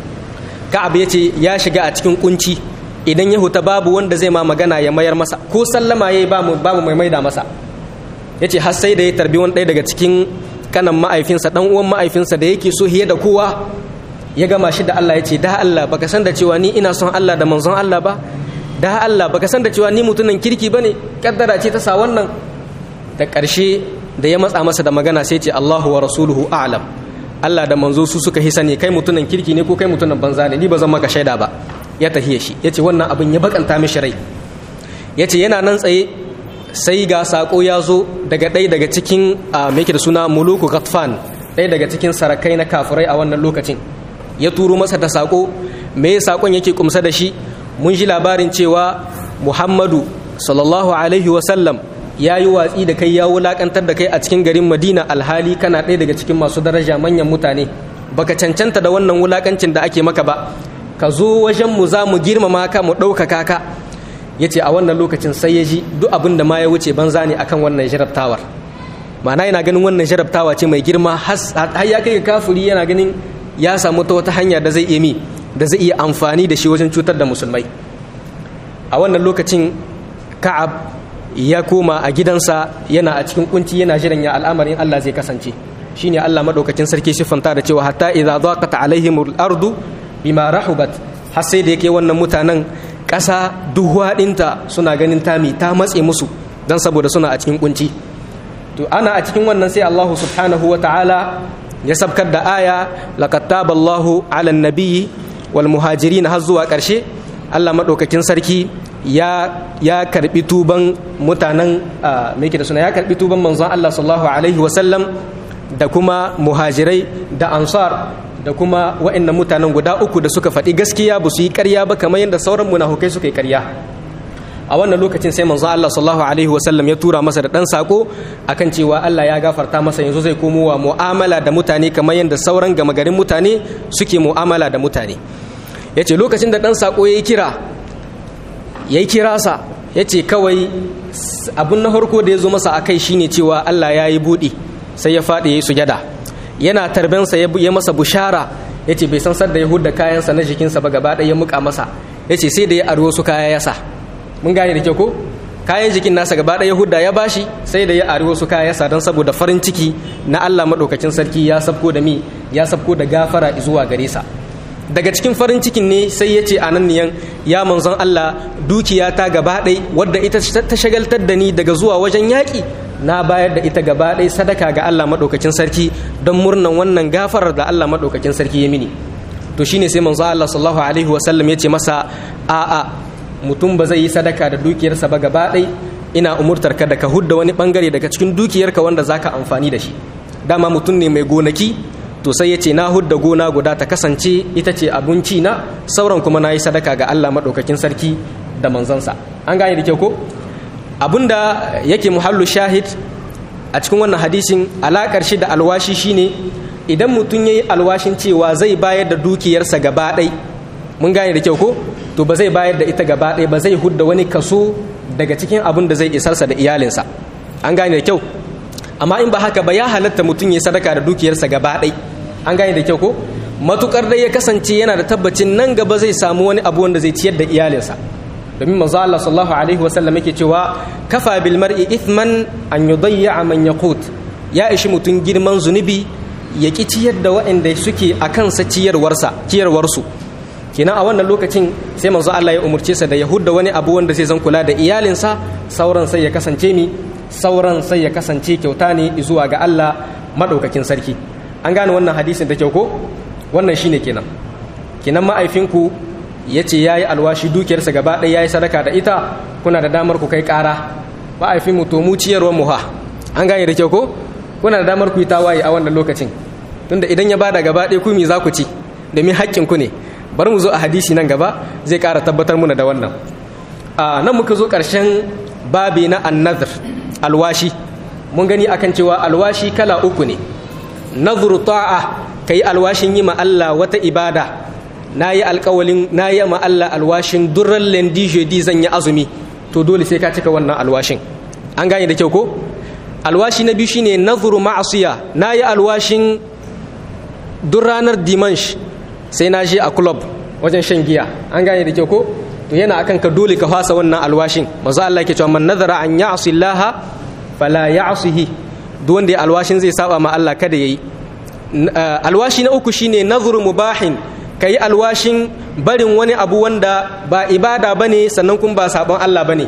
ka'ab ya ce ya shiga a cikin kunci idan ya huta babu wanda zai ma magana ya mayar masa ko sallama ya yi babu mai maida masa ya ce har sai da ya tarbi wani ɗaya daga cikin kanan ma'aifinsa dan uwan ma'aifinsa da yake so hiye da kowa ya gama shi da Allah ya ce da Allah baka san da cewa ni ina son Allah da manzon Allah ba da Allah baka san da cewa ni mutumin kirki bane kaddara ce ta sa wannan da ƙarshe da ya matsa masa da magana sai ce Allahu wa rasuluhu a'lam Allah da manzo su suka hisa ne kai mutumin kirki ne ko kai mutumin banza ne ni ba zan maka shaida ba ya tahiye shi yace wannan abin ya bakanta mishi rai yace yana nan tsaye sai ga sako ya zo daga ɗaya daga cikin mai da suna muluku ghatfan ɗaya daga cikin sarakai na kafirai a wannan lokacin ya turo masa da sako me sakon yake kumsa da shi mun ji labarin cewa muhammadu sallallahu alaihi wasallam ya yi watsi da kai ya wulakantar da kai a cikin garin madina alhali kana ɗaya daga cikin masu daraja manyan mutane baka cancanta da wannan wulakancin da ake maka ba ka zo wajen mu za mu girmama ka mu ɗaukaka ka ya ce a wannan lokacin sai ya ji duk abin da ma ya wuce banza ne akan wannan jarabtawar ma'ana yana ganin wannan jarabtawa ce mai girma har ya kai kafuri yana ganin ya samu ta wata hanya da zai iya mi da zai iya amfani da shi wajen cutar da musulmai a wannan lokacin ka'ab ya koma a gidansa yana a cikin kunci yana jiran ya al'amarin Allah zai kasance shine Allah madaukakin sarki siffanta da cewa hatta idza daqat alaihimul ardu bima rahubat har sai da yake wannan mutanen ƙasa duhuwa ɗinta suna ganin tami ta matse musu don saboda suna a cikin kunci to ana a cikin wannan sai Allah subhanahu wa ta'ala ya sabkar da aya laqad taballahu ala nabiyyi wal muhajirin har zuwa ƙarshe Allah madaukakin sarki ya ya karbi tuban mutanen me yake da suna ya karbi tuban manzon Allah sallallahu alaihi wasallam da kuma muhajirai da ansar da kuma wa'annan mutanen guda uku da suka faɗi gaskiya ba su yi ƙarya ba kamar yadda sauran munafukai suka yi ƙarya a wannan lokacin sai manzo Allah sallallahu alaihi wasallam ya tura masa da ɗan sako akan cewa Allah ya gafarta masa yanzu zai komo wa mu'amala da mutane kamar yadda sauran gama garin mutane suke mu'amala da mutane ya ce lokacin da ɗan sako ya yi kira ya yi kirasa ya ce kawai abin na farko da ya zo masa a kai shine cewa Allah ya yi buɗi sai ya faɗi ya yi sujada yana tarbensa ya masa bushara ya ce bai san sadda ya hudda kayansa na jikinsa ba gaba ɗaya ya muka masa ya ce sai da ya aro su kaya yasa mun gane da kyau ko kayan jikin nasa gaba ɗaya hudda ya bashi sai da ya aro su kaya yasa don saboda farin ciki na Allah maɗaukacin sarki ya sabko da mi ya sabko da gafara zuwa gare sa daga cikin farin cikin ne sai ya ce a nan niyan ya manzon Allah dukiya ta gaba ɗai wadda ita ta shagaltar da ni daga zuwa wajen yaƙi na bayar da ita gaba ɗai sadaka ga Allah maɗaukakin sarki don murnan wannan gafarar da Allah maɗaukakin sarki ya mini to shine sai manzon Allah sallallahu alaihi wasallam ya ce masa a'a mutum ba zai yi sadaka da dukiyarsa ba gaba ɗai ina umurtar ka da ka hudda wani bangare daga cikin dukiyarka wanda zaka amfani da shi dama mutum ne mai gonaki to sai ya ce na hudda gona guda ta kasance ita ce abinci na sauran kuma na yi sadaka ga Allah maɗaukakin sarki da manzansa an gane da kyau ko abinda yake muhallu shahid a cikin wannan hadisin alaƙar shi da alwashi shine idan mutum ya yi alwashin cewa zai bayar da dukiyarsa gaba ɗai mun gane da kyau ko to ba zai bayar da ita gaba ɗai ba zai hudda wani kaso daga cikin abin da zai isarsa da iyalinsa an gane da kyau amma in ba haka ba ya halatta mutum ya sadaka da dukiyarsa gaba ɗai an gane da kyau ko matukar dai ya kasance yana da tabbacin nan gaba zai samu wani abu wanda zai ciyar da iyalinsa domin manzo Allah sallallahu alaihi wasallam yake cewa kafa bil mar'i ithman an yudayya man yaqut ya ishi mutum girman zunubi ya ki ciyar da waɗanda suke a kansa ciyarwarsa ciyarwarsu kenan a wannan lokacin sai manzo Allah ya umurce sa da ya hudda wani abu wanda zai zan kula da iyalinsa sauran sai ya kasance mi sauran sai ya kasance kyauta ne zuwa ga Allah madaukakin sarki an gane wannan hadisin da kyau ko wannan shine kenan kenan ma'aifinku ya ce ya yi alwashi dukiyarsa gaba ɗaya ya yi sadaka da ita kuna da damar ku kai ƙara ma'aifin mu to mu ciyarwar mu ha an gane da kyau ko kuna da damar ku yi tawaye a wannan lokacin tunda idan ya bada gaba ɗaya ku mi za ku ci domin haƙƙin ku ne bari mu zo a hadisi nan gaba zai ƙara tabbatar muna da wannan a nan muka zo ƙarshen babi na annadhr alwashi mun gani akan cewa alwashi kala uku ne nadhru ta'a kai alwashin yi ma Allah wata ibada na yi alkawalin na yi ma Allah alwashin durran lendi jeudi zan yi azumi to dole sai ka cika wannan alwashin an gane da kyau ko alwashi na biyu shine nazuru ma'asiya na yi alwashin duk ranar dimansh sai na je a club wajen shan giya an gane da kyau ko to yana akan ka dole ka fasa wannan alwashin manzo Allah yake cewa man nazara an ya'si Allah fala ya'sihi duk wanda ya alwashin zai saba ma Allah kada yayi alwashi na uku shine nazuru mubahin ka yi alwashin barin wani abu wanda ba ibada ba ne sannan kuma ba sabon Allah ba ne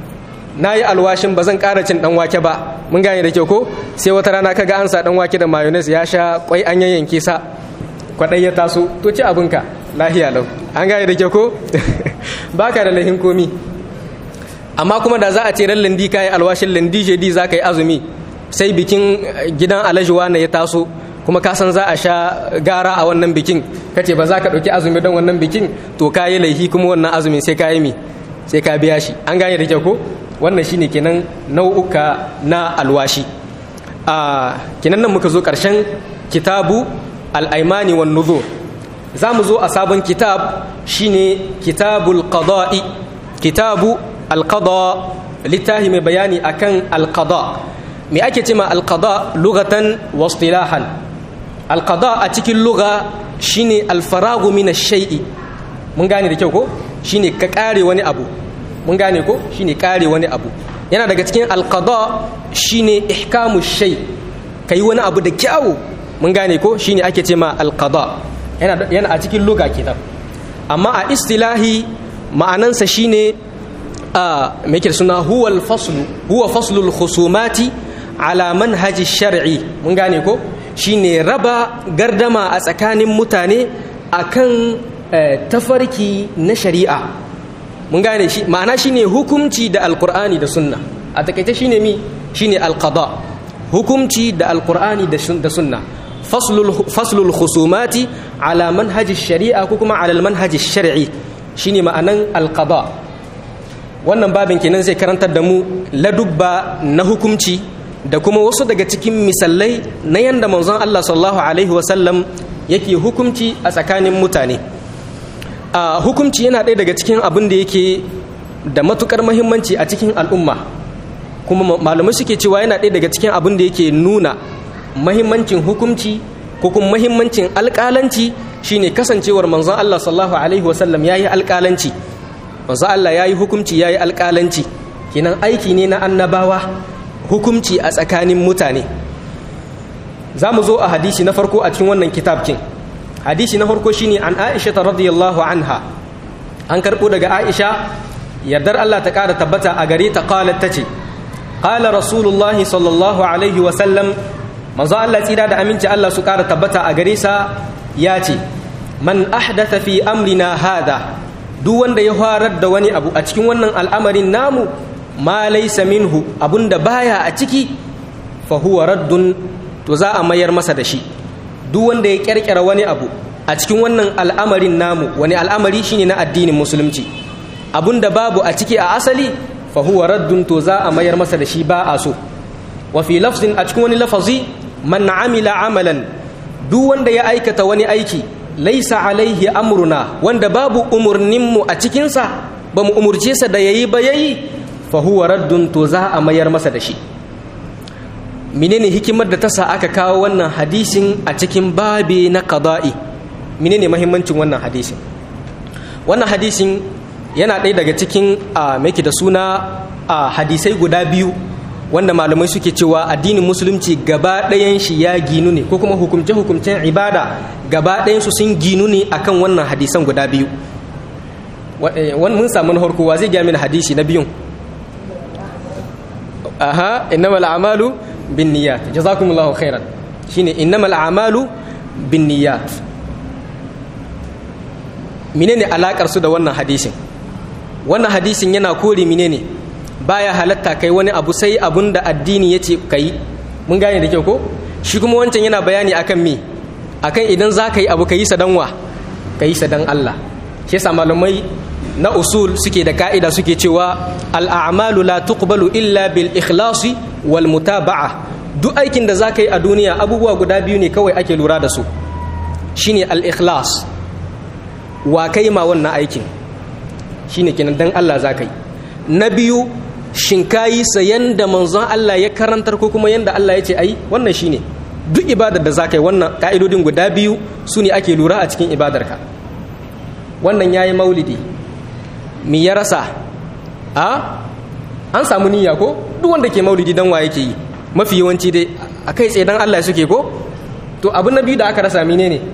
na yi alwashin ba zan ƙara cin ɗan wake ba mun gane da kyau ko sai wata rana kaga an sa ɗan wake da mayonnaise ya sha kwai an yayyanke sa kwaɗai ya taso to ci abinka lahiya lau an gane da kyau ko baka da lahin komi amma kuma da za a ce ran landi ka yi alwashin landi jedi za ka yi azumi sai bikin gidan alajuwa na ya taso kuma ka san za a sha gara a wannan bikin kace ba za ka ɗauki azumi don wannan bikin to ka yi laifi kuma wannan azumin sai ka yi mi sai ka biya shi an gane da kyau ko wannan shine kenan nau'uka na alwashi a kenan nan muka zo ƙarshen kitabu al'aimani wan nuzur za mu zo a sabon kitab shine kitabul qada'i kitabu alqada littafi mai bayani akan alqada me ake cema alqada lugatan wa istilahan alqada a cikin lugha shine alfaragu min ash-shay'i mun gane da kyau ko shine ka kare wani abu mun gane ko shine kare wani abu yana daga cikin alqada shine ihkamu shay kai wani abu da kyawu mun gane ko shine ake cema alqada yana yana a cikin lugha kenan amma a istilahi ma'anansa shine a me yake suna huwa al-faslu huwa faslu al-khusumati ala manhaji shar'i mun gane ko shine raba gardama a tsakanin mutane akan tafarki na shari'a mun gane shi ma'ana shine hukumci da alkur'ani da sunna a takaice shine mi shine alqada hukumci da alkur'ani da sunna faslul khusumati ala manhaji shari'a ko kuma ala manhaji shar'i shine ma'anan alqada wannan babin kenan zai karantar da mu ladubba na hukumci da kuma wasu daga cikin misalai na yanda manzon Allah sallallahu alaihi wasallam yake hukumci a tsakanin mutane a hukumci yana ɗaya daga cikin abin da yake da matukar mahimmanci a cikin al'umma kuma malamai suke cewa yana ɗaya daga cikin abin da yake nuna mahimmancin hukumci ko kuma mahimmancin alƙalanci shine kasancewar manzon Allah sallallahu alaihi wasallam yayi alƙalanci manzon Allah yayi hukumci yayi alƙalanci kenan aiki ne na annabawa hukumci a tsakanin mutane za mu zo a hadisi na farko a cikin wannan kitabkin hadisi na farko shine an aisha ta radiyallahu anha an karɓo daga aisha yardar allah ta ƙara tabbata a gare ta qalat tace qala rasulullahi sallallahu alaihi wa sallam manzo allah tsira da aminci allah su ƙara tabbata a gare sa ya ce man ahdatha fi amrina hada duk wanda ya farar da wani abu a cikin wannan al'amarin namu ma laysa minhu abunda baya a ciki fa huwa raddun to za a mayar masa da shi duk wanda ya kyarkyara wani abu a cikin wannan al'amarin namu wani al'amari shine na addinin musulunci abunda babu a ciki a asali fa huwa raddun to za a mayar masa da shi ba a so wa fi lafzin a cikin wani lafazi man amila amalan duk wanda ya aikata wani aiki laisa alaihi amruna wanda babu umurninmu a cikinsa ba mu umurce sa da yayi ba yayi fa huwa raddun to za a mayar masa da shi menene hikimar da ta sa aka kawo wannan hadisin a cikin babi na qada'i menene mahimmancin wannan hadisin wannan hadisin yana ɗaya daga cikin a mai da suna a hadisai guda biyu wanda malamai suke cewa addinin musulunci gaba ɗayan shi ya ginu ne ko kuma hukumce-hukumcen ibada gaba ɗayan su sun ginu ne akan wannan hadisan guda biyu wani mun samu na harko wa zai gya mini hadisi na biyun aha innamal a'malu bin niyyat jazakumullahu khairan shine innamal a'malu bin niyyat menene alakar su da wannan hadisin wannan hadisin yana kore menene baya halatta kai wani abu sai abun da addini yace kai mun gane da kyau ko shi kuma wancan yana bayani akan me akan idan za ka yi abu ka yi sadanwa ka yi sadan Allah shi yasa malamai na usul suke da ka'ida suke cewa al'amalu la tuqbalu illa bil ikhlasi wal mutaba'a duk aikin da za ka yi a duniya abubuwa guda biyu ne kawai ake lura da su shine al ikhlas wa kai ma wannan aikin shine kenan dan Allah za ka yi na biyu shin kayi sa yanda manzon Allah ya karantar ko kuma yanda Allah ya ce ai wannan shine duk ibadar da za ka yi wannan ka'idodin guda biyu su ne ake lura a cikin ibadarka wannan ya yi maulidi mi ya rasa a an samu niyya ko duk wanda ke maulidi dan wa yake yi mafi yawanci dai a kai tsaye dan Allah suke ko to abu na biyu da aka rasa mine ne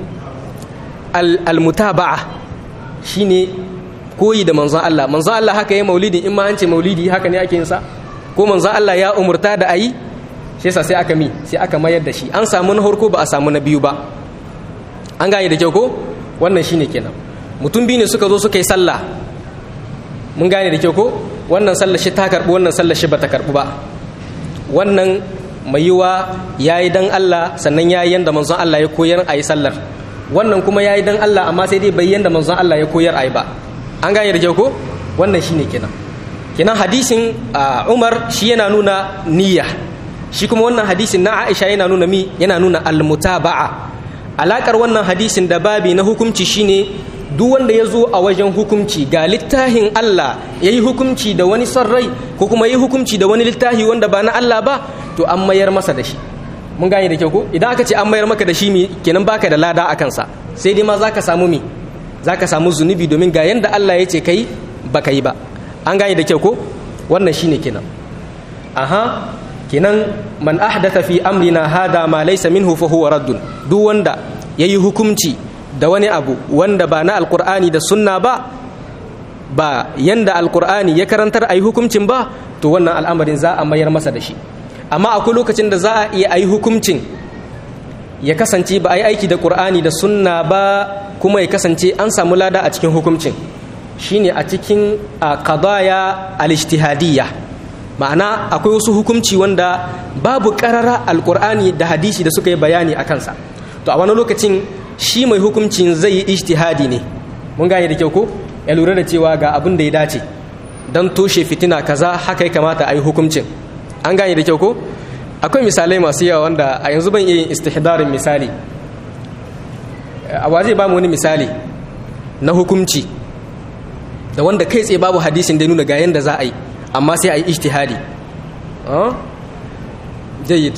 al-mutaba'a shine koyi da manzon Allah manzon Allah haka yi maulidi in ma an ce maulidi haka ne ake yin sa ko manzon Allah ya umurta da ayi shi yasa sai aka mi sai aka mayar da shi an samu na harko ba a samu na biyu ba an gane da kyau ko wannan shine kenan mutum biyu ne suka zo suka yi sallah mun gane da kyau ko wannan sallar shi ta karbu wannan sallar shi bata karbu ba wannan mai yiwa yayi dan Allah sannan yayi yanda manzon Allah ya koyar a yi sallar wannan kuma yayi dan Allah amma sai dai bai yanda manzon Allah ya koyar a yi ba an gane da kyau ko wannan shine kenan kenan hadisin Umar shi yana nuna niyya shi kuma wannan hadisin na Aisha yana nuna mi yana nuna almutaba'a alakar wannan hadisin da babi na hukunci shine duk wanda ya zo a wajen hukunci ga littafin Allah ya yi hukunci da wani son rai ko kuma yi hukunci da wani littafi wanda ba na Allah ba to an mayar masa da shi mun gane da kyau ko idan aka ce an mayar maka da shi mi kenan baka da lada a kansa sai dai ma zaka samu mi zaka samu zunubi domin ga yanda Allah ya ce kai baka yi ba an gane da kyau ko wannan shine kenan aha kenan man ahdatha fi amrina hada ma laysa minhu fa huwa raddun duk wanda yayi hukunci da wani abu wanda ba na alkur'ani da sunna ba ba yanda alkur'ani ya karantar ayi hukuncin ba to wannan al'amarin za a mayar masa da shi amma akwai lokacin da za a iya ayi hukuncin ya kasance ba a yi aiki da qur'ani da sunna ba kuma ya kasance an samu lada a cikin hukuncin shine a cikin qadaya al-ijtihadiyya ma'ana akwai wasu hukunci wanda babu karara alkur'ani da hadisi da suka yi bayani a kansa to a wani lokacin shi mai hukuncin zai yi ijtihadi ne mun gane da kyau ko ya lura da cewa ga abin da ya dace don toshe fitina kaza haka ya kamata a yi hukuncin an gane da kyau ko akwai misalai masu yawa wanda a yanzu ban iya yin istihdarin misali a waje ba mu wani misali na hukunci da wanda kai tsaye babu hadisin da nuna ga yanda za a yi amma sai a yi ijtihadi jayyid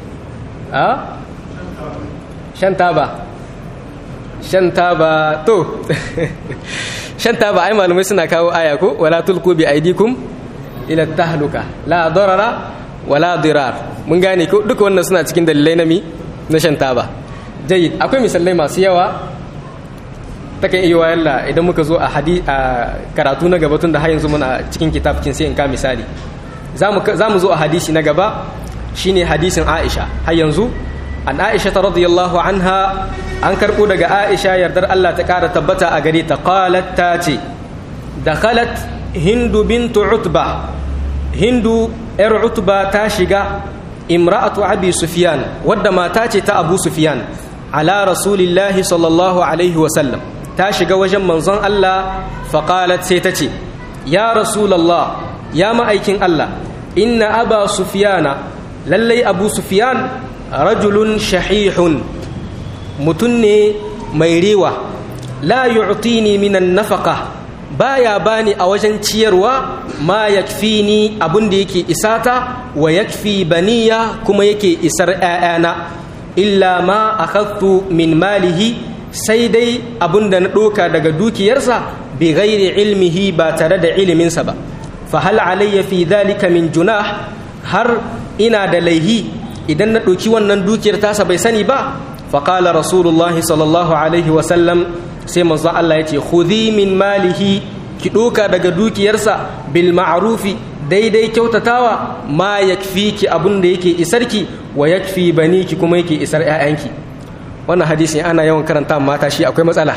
shan taba shan taba to shan taba ai malamai suna kawo aya ko wala tulku bi aidikum ila tahluka la darara wala dirar mun gane ko duka wannan suna cikin dalilai na mi na shan taba jayyid akwai misalai masu yawa takan iya wayalla idan muka zo a karatu na gaba tun da har yanzu muna cikin kitabkin sai in ka misali za mu zo a hadisi na gaba shine hadisin Aisha har yanzu an Aisha ta radiyallahu anha an karɓo daga Aisha yardar Allah ta ƙara tabbata a gare ta qalat ta ce dakhalat hindu bintu utba hindu yar utba ta shiga imra'atu abi sufyan wadda mata ce ta abu sufyan ala rasulillahi sallallahu alaihi wa sallam ta shiga wajen manzon Allah faqalat sai ta ce ya rasulallah ya ma'aikin Allah inna aba sufyana lallai abu sufyan rajulun shahihun mutum ne mai rewa la yu'tini minan nafaqa baya bani a wajen ciyarwa ma yakfini abin da yake isata wa yakfi baniya kuma yake isar ƴaƴana illa ma akhadtu min malihi sai dai abin da na ɗoka daga dukiyarsa bi ghairi ilmihi ba tare da iliminsa ba fa hal alayya fi dhalika min junah har ina da laihi idan na ɗauki wannan dukiyar tasa bai sani ba fa qala rasulullahi sallallahu alaihi wa sallam sai manzo Allah ya ce khudhi min malihi ki ɗoka daga dukiyarsa bil ma'rufi daidai kyautatawa ma yakfiki abin da yake isarki wa yakfi baniki kuma yake isar 'ya'yanki wannan hadisi ana yawan karanta mata shi akwai matsala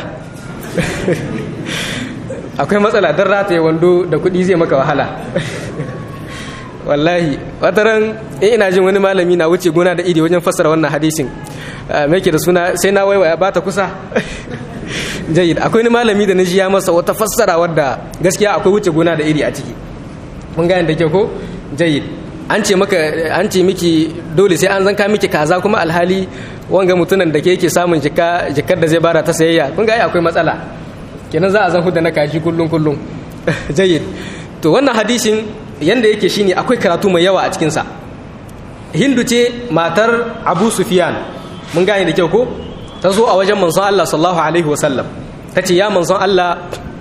akwai matsala don rataye wando da kuɗi zai maka wahala wallahi wataran in ina jin wani malami na wuce gona da iri wajen fassara wannan hadisin mai ke da suna sai na waiwaya ba ta kusa jayid akwai wani malami da na ji ya masa wata fassara wadda gaskiya akwai wuce gona da iri a ciki mun gane da kyau ko jayid an ce maka an ce miki dole sai an zanka miki kaza kuma alhali wanga mutunan da ke yake samun jikar da zai bara ta sayayya kun ga akwai matsala kenan za a zan huda na kaji kullum kullum jayyid to wannan hadisin yanda yake shine akwai karatu mai yawa a cikin sa hindu ce matar abu sufyan mun gane da kyau ko ta zo a wajen manzon Allah sallallahu alaihi wasallam ta ce ya manzon Allah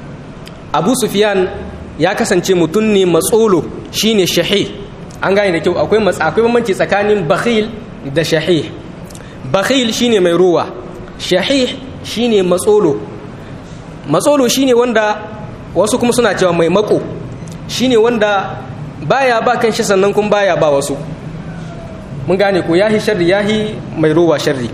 abu sufyan ya kasance mutum ne matsolo shine shahih an gane da kyau akwai akwai bambanci tsakanin bakhil da shahih bakhil shine mai ruwa shahih shine matsolo matsolo shine wanda wasu kuma suna cewa mai mako shine wanda baya ba kan shi sannan kuma baya ba wasu mun gane ko yahi sharri yahi mai ruwa sharri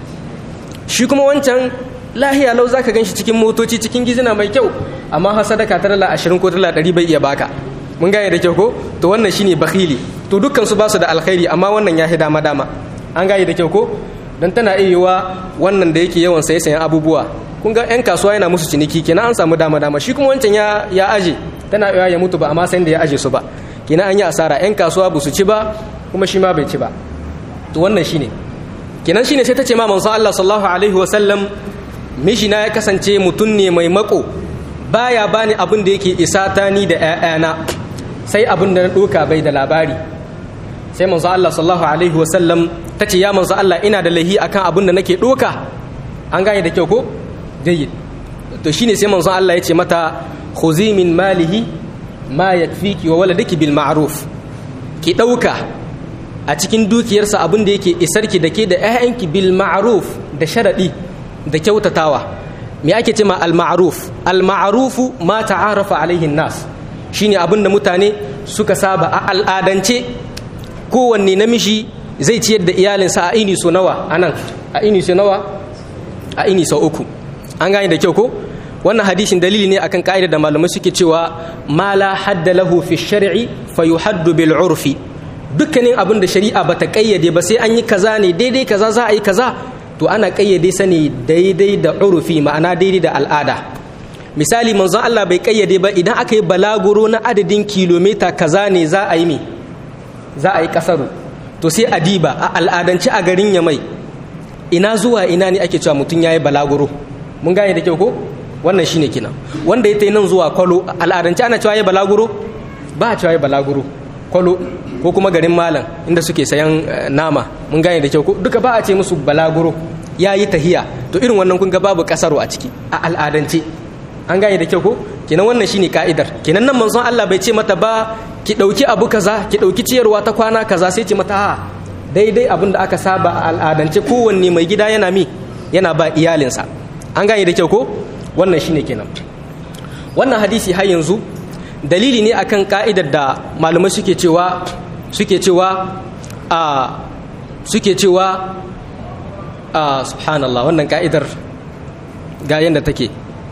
shi kuma wancan lahiya lau zaka ganshi cikin motoci cikin gizina mai kyau amma har sadaka ta dala 20 ko dala 100 bai iya baka mun gane da kyau ko to wannan shine bakhili to dukkan su ba su da alkhairi amma wannan yahi dama dama an gane da kyau ko dan tana iya yiwa wannan da yake yawan saye sayan abubuwa kun ga yan kasuwa yana musu ciniki kenan an samu dama dama shi kuma wancan ya ya aje tana iya ya mutu ba amma san da ya aje su ba kenan an yi asara yan kasuwa ba su ci ba kuma shi ma bai ci ba to wannan shine kenan shine sai ta ce ma manzo Allah sallallahu alaihi wa sallam mishina ya kasance mutum ne mai mako baya bani abin da yake isa ta ni da ƴaƴana sai abin da na doka bai da labari sai manzo Allah sallallahu alaihi wa sallam ta ce ya manzo Allah ina da lahi akan abin da nake doka an gane da kyau ko jayyid to shine sai manzo Allah ya ce mata khuzi min malihi ma yakfiki wa waladiki bil ma'ruf ki dauka a cikin dukiyarsa abin da yake isarki da ke da 'ya'yanki bil ma'ruf da sharaɗi da kyautatawa me ake ce ma al ma'ruf al ma'rufu ma ta'arafa alaihin nas shine abin da mutane suka saba a al'adance kowanne namiji zai ciyar da iyalinsa a ini so nawa anan a ini so nawa a ini sau uku an gane da kyau ko wannan hadisin dalili ne akan ka'ida da malamai suke cewa ma la hadda lahu fi shar'i fa yuhaddu bil urfi dukkanin abin da shari'a bata kayyade ba sai an yi kaza ne daidai kaza za a yi kaza to ana kayyade sa ne daidai da urufi ma'ana daidai da al'ada misali manzon Allah bai kayyade ba idan aka yi balaguro na adadin kilomita kaza ne za a yi me za a yi kasaru to sai a diba a al'adance a garin ya mai ina zuwa ina ne ake cewa mutum ya yi balaguro mun gane da kyau ko wannan shine kenan wanda ya ta nan zuwa kwalo al'adance ana cewa ya balaguro ba a cewa ya balaguro kwalo ko kuma garin malam inda suke sayan nama mun gane da kyau ko duka ba a ce musu balaguro ya yi tahiya to irin wannan kun ga babu kasaro a ciki a al'adance an gane da kyau ko kenan wannan shine ka'idar kenan nan manzon Allah bai ce mata ba ki dauki abu kaza ki dauki ciyarwa ta kwana kaza sai ce mata ha daidai abin da aka saba a al'adance kowanne mai gida yana mi yana ba iyalinsa an gane da kyau ko wannan shine kenan wannan hadisi har yanzu dalili ne akan ka'idar da malamai suke cewa suke cewa a suke cewa a subhanallah wannan ka'idar ga yadda take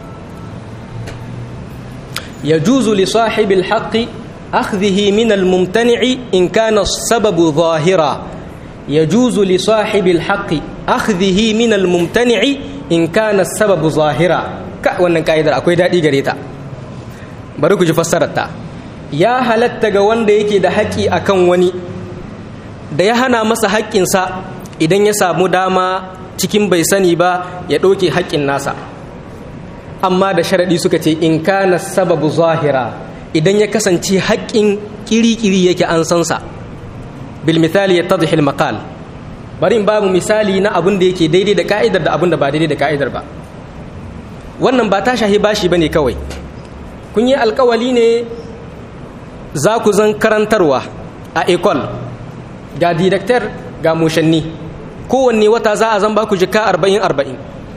yajuzu li sahibil haqqi akhdhihi min al-mumtani'i in kana sababu zahira yajuzu li sahibil haqqi akhdhihi min al-mumtani'i in kana sababu zahira ka wannan ka'idar akwai dadi gare ta bari ku ji fassararta ya halatta ga wanda yake da haƙƙi akan wani da ya hana masa haƙƙinsa idan ya samu dama cikin bai sani ba ya ɗauke haƙƙin nasa amma da sharaɗi suka ce in kana sababu zahira idan ya kasance haƙƙin ƙiri-ƙiri yake an sansa bil misali ya tadhil maqal bari in babu misali na abin da yake daidai da ka'idar da abin da ba daidai da ka'idar ba wannan ba ta shahi bashi bane kawai kun yi alkawali ne za ku zan karantarwa a ekol ga director ga mushanni kowanne wata za a zan ba ku jika arba'in arba'in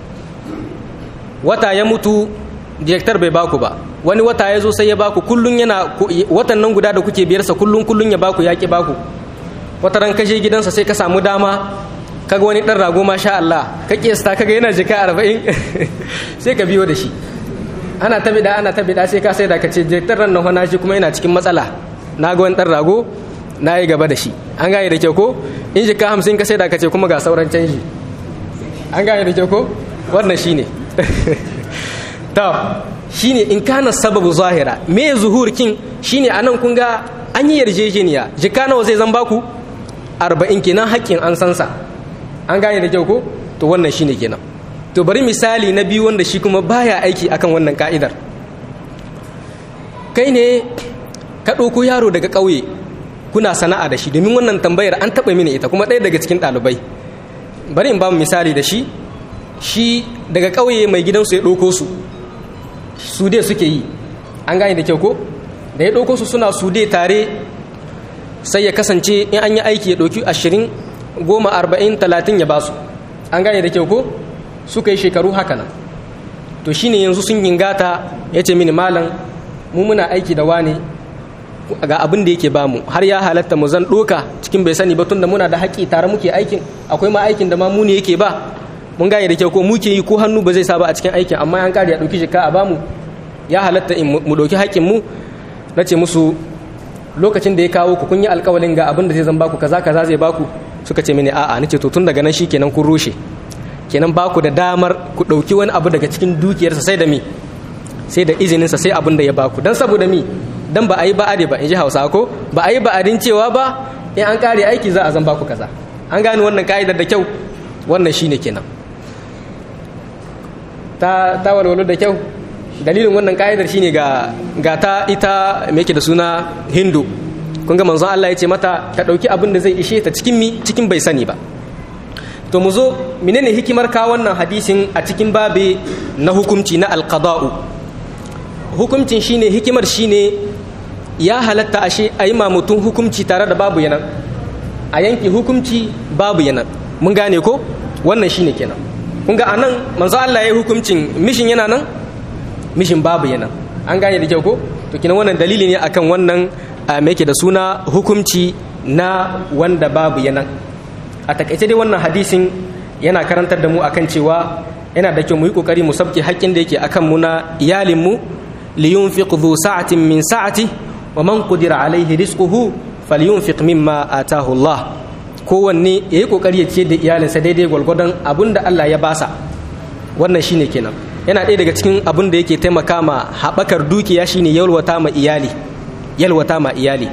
wata ya mutu director bai baku ba wani wata ya zo sai ya baku kullum yana watan nan guda da kuke biyarsa kullum kullum ya baku ya ki baku wata ran kashe gidansa sai ka samu dama kaga wani dan rago masha Allah ka kiyasta kaga yana jika arba'in sai ka biyo da shi ana ta bida ana ta bida sai ka sai da ka ce director ran nan na shi kuma yana cikin matsala na ga wani dan rago na yi gaba da shi an gane da kyau ko in jika hamsin ka sai da ka ce kuma ga sauran canji an gane da kyau ko wannan shine to shine in kana sababu zahira me zuhurkin shine anan kun ga an yi yarjejeniya jika nawa zai zan baku arba'in kenan haƙƙin an sansa an gane da kyau ko to wannan shine kenan to bari misali na biyu wanda shi kuma baya aiki akan wannan ka'idar kai ne ka ɗauko yaro daga ƙauye kuna sana'a da shi domin wannan tambayar an taɓa mini ita kuma ɗaya daga cikin ɗalibai bari in ba mu misali da shi shi daga ƙauye mai gidansu ya ɗauko su su dai suke yi an gane da kyau ko da ya ɗauko su suna su dai tare sai ya kasance in an yi aiki ya ɗauki ashirin goma arba'in talatin ya basu an gane da kyau ko suka yi shekaru haka nan to shine yanzu sun gingata ya ce mini malam mu muna aiki da wane ga abin da yake bamu har ya halatta mu zan ɗoka cikin bai sani ba tunda muna da haƙƙi tare muke aikin akwai ma aikin da ma mu ne yake ba mun gane da kyau ko muke yi ko hannu ba zai sa ba a cikin aikin amma an kare ya ɗauki jika a bamu ya halatta in mu ɗauki haƙƙin mu na ce musu lokacin da ya kawo ku kun yi alƙawalin ga abin da zai zan baku kaza kaza zai baku suka ce mini a'a nace to tun daga nan shi kenan kun rushe kenan baku da damar ku ɗauki wani abu daga cikin dukiyarsa sai da mi sai da izininsa sai abin da ya baku dan saboda mi dan ba a yi ba'ade ba in ji hausa ko ba a yi ba'adin cewa ba in an kare aiki za a zan baku kaza an gane wannan ka'idar da kyau wannan shine kenan ta ta walwalo da kyau dalilin wannan ka'idar shine ga ga ta ita me yake da suna hindu kun ga manzon Allah ya ce mata ta dauki abin da zai ishe ta cikin mi cikin bai sani ba to mu zo menene hikimar ka wannan hadisin a cikin babe na hukunci na alqada'u hukuncin shine hikimar shine ya halatta ashe a yi mutum hukunci tare da babu yanan a yanki hukunci babu yanan mun gane ko wannan shine kenan kun ga anan manzo Allah ya yi hukuncin mishin yana nan mishin babu yanan an gane da kyau ko to kina wannan dalili ne akan wannan me yake da suna hukunci na wanda babu yanan a takaice dai wannan hadisin yana karantar da mu akan cewa yana da kyau mu yi kokari mu sabke haƙƙin da yake akan mu na iyalin mu liyunfiq dhu sa'atin min sa'ati wa man qudira alaihi rizquhu falyunfiq mimma atahu Allah kowanne yayi kokari ya ce da iyalinsa daidai gwalgwadon abinda Allah ya basa wannan shine kenan yana ɗaya daga cikin abin da yake taimaka ma haɓakar dukiya shine yalwata ma iyali yalwata ma iyali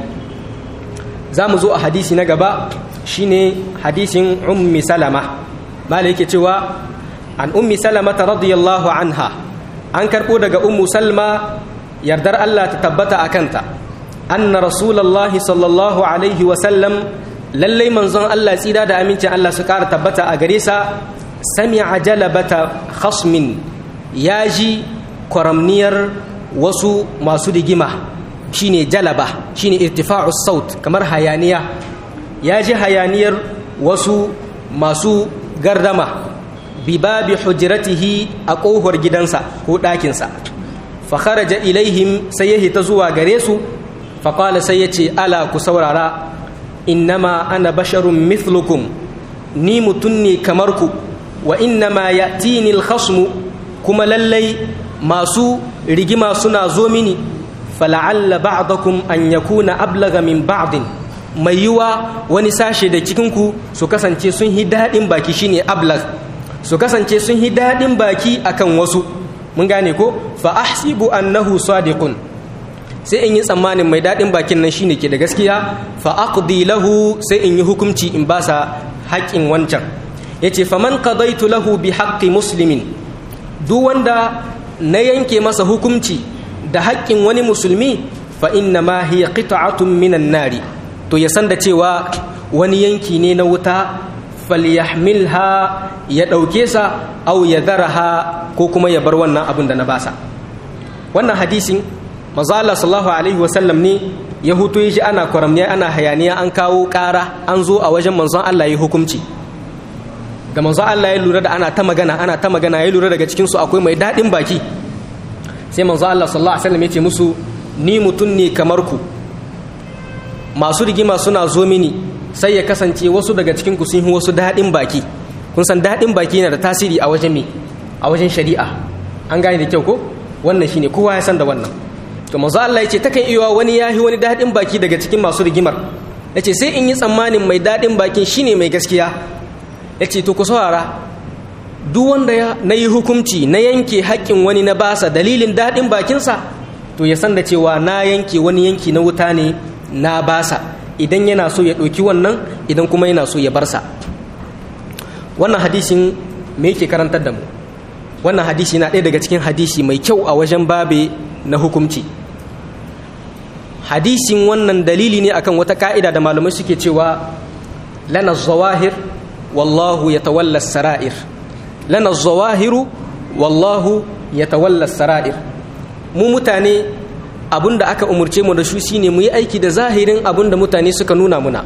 za mu zo a hadisi na gaba shine hadisin ummi salama mala yake cewa an ummi salama ta radiyallahu anha an karɓo daga ummu salma yardar Allah ta tabbata a kanta anna rasulallahi sallallahu alaihi wasallam lallai manzon Allah tsida da amincin Allah su ƙara tabbata a gare sa sami'a jalabata khasmin ya ji kwaramniyar wasu masu rigima shine jalaba shine irtifa'u saut kamar hayaniya ya ji hayaniyar wasu masu gardama bi babi hujratihi a ƙofar gidansa ko ɗakinsa fa kharaja ilaihim sai ya hita zuwa gare su fa qala sai yace ala ku saurara innama ana basharun mithlukum ni mutum ne kamar ku wa innama ya'tini al-khasmu kuma lallai masu rigima suna zo mini fala'alla ba'dakum an yakuna ablaga min ba'din mai yiwa wani sashe da cikinku su kasance sun hi daɗin baki shine ablag su kasance sun hi daɗin baki akan wasu mun gane ko fa ahsibu annahu sadiqun sai in yi tsammanin mai daɗin bakin nan shine ke da gaskiya fa aqdi lahu sai in yi hukunci in basa haƙƙin wancan yace faman qadaitu lahu bi haqqi muslimin duk wanda na yanke masa hukunci da haƙƙin wani musulmi fa inna ma hiya qita'atun minan nari to ya san da cewa wani yanki ne na wuta falyahmilha ya ɗauke sa au ya daraha ko kuma ya bar wannan abin da na basa wannan hadisin manzo Allah sallallahu alaihi wasallam ne ya hutu shi ana kwaramniya ana hayaniya an kawo ƙara an zo a wajen manzon Allah ya hukunci da manzon Allah ya lura da ana ta magana ana ta magana ya lura daga cikin su akwai mai daɗin baki sai manzon Allah sallallahu alaihi wasallam ya ce musu ni mutum ne kamar ku masu rigima suna zo mini sai ya kasance wasu daga cikin ku sun yi wasu daɗin baki kun san daɗin baki yana da tasiri a wajen me a wajen shari'a an gane da kyau ko wannan shine kowa ya san da wannan to manzo Allah yace takan iya wani yahi wani daɗin baki daga cikin masu rigimar yace sai in yi tsammanin mai daɗin bakin shine mai gaskiya yace to ku saurara duk wanda ya na yi hukunci na yanke haƙƙin wani na basa dalilin daɗin bakinsa to ya san da cewa na yanke wani yanki na wuta ne na basa idan yana so ya ɗauki wannan idan kuma yana so ya barsa wannan hadisin me yake karantar da mu wannan hadisi na ɗaya daga cikin hadisi mai kyau a wajen babe na hukumci hadisin wannan dalili ne akan wata ka'ida da malamai suke cewa lana zawahir wallahu ya tawalla sara'ir lana zawahiru wallahu ya tawalla sara'ir mu mutane abin da aka umarce mu da shi shine mu yi aiki da zahirin abin da mutane suka nuna muna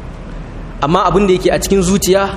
amma abin da yake a cikin zuciya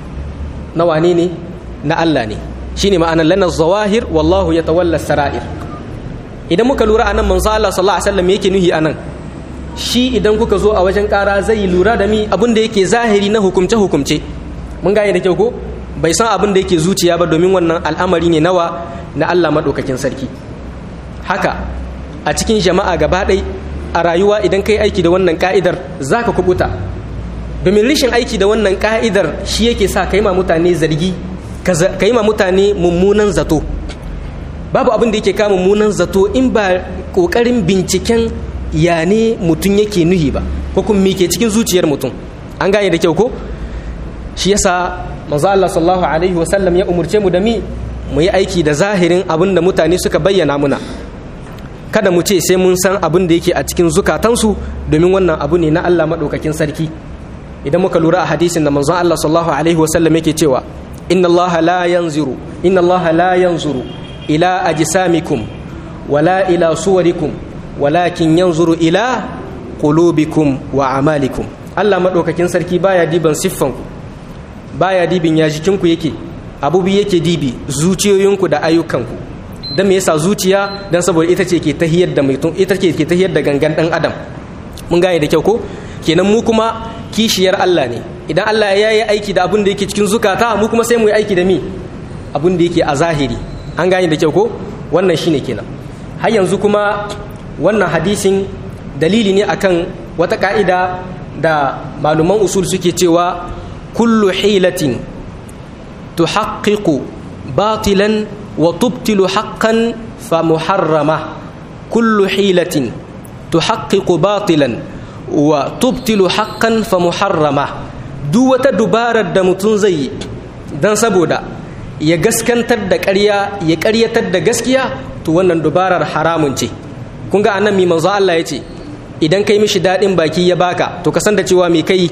na wane ne na Allah ne shine ma'anar lana zawahir wallahu ya tawalla sara'ir idan muka lura anan manzo Allah sallallahu alaihi wasallam yake nuhi anan shi idan kuka zo a wajen ƙara zai lura da mi abin da yake zahiri na hukumce hukumce mun gane da kyau ko bai san abin da yake zuciya ba domin wannan al'amari ne nawa na Allah madaukakin sarki haka a cikin jama'a gaba ɗai a rayuwa idan kai aiki da wannan ka'idar zaka kubuta domin rishin aiki da wannan ka'idar shi yake sa kai ma mutane zargi ka yi ma mutane mummunan zato babu abin da yake kama mummunan zato in ba kokarin binciken ya ne mutum yake nuhi ba ko kuma me ke cikin zuciyar mutum an gane da kyau ko shi yasa manzo Allah sallallahu alaihi wasallam ya umurce mu da mi mu yi aiki da zahirin abin da mutane suka bayyana muna kada mu ce sai mun san abin da yake a cikin zukatansu domin wannan abu ne na Allah madaukakin sarki idan muka lura a hadisin da manzo Allah sallallahu alaihi wasallam yake cewa inna Allah la yanzuru inna Allah la yanzuru ila ajsamikum wala ila suwarikum walakin yanzuru ila qulubikum wa amalikum Allah madaukakin sarki baya diban siffanku baya dibin ya jikinku yake abubi yake dibi zuciyoyinku da ayyukanku dan me yasa zuciya dan saboda ita ce ke tahiyar da mutum ita ce ke tahiyar da gangan dan adam mun gane da kyau ko kenan mu kuma kishiyar Allah ne idan Allah ya yi aiki da abin da yake cikin zukata mu kuma sai mu yi aiki da mi abin da yake a zahiri an gane da kyau ko wannan shine kenan har yanzu kuma wannan hadisin dalili ne akan wata ka'ida da maluman usul suke cewa kullu hilatin tuhaqqiqu batilan wa tubtilu haqqan fa muharrama kullu hilatin tuhaqqiqu batilan wa tubtilu haqqan fa muharrama duk wata dubarar da mutum zai yi dan saboda ya gaskantar da ƙarya ya ƙaryatar da gaskiya to wannan dubarar haramun ce kun ga annan mi manzo Allah ya ce idan kai mishi daɗin baki ya baka to ka san da cewa me kai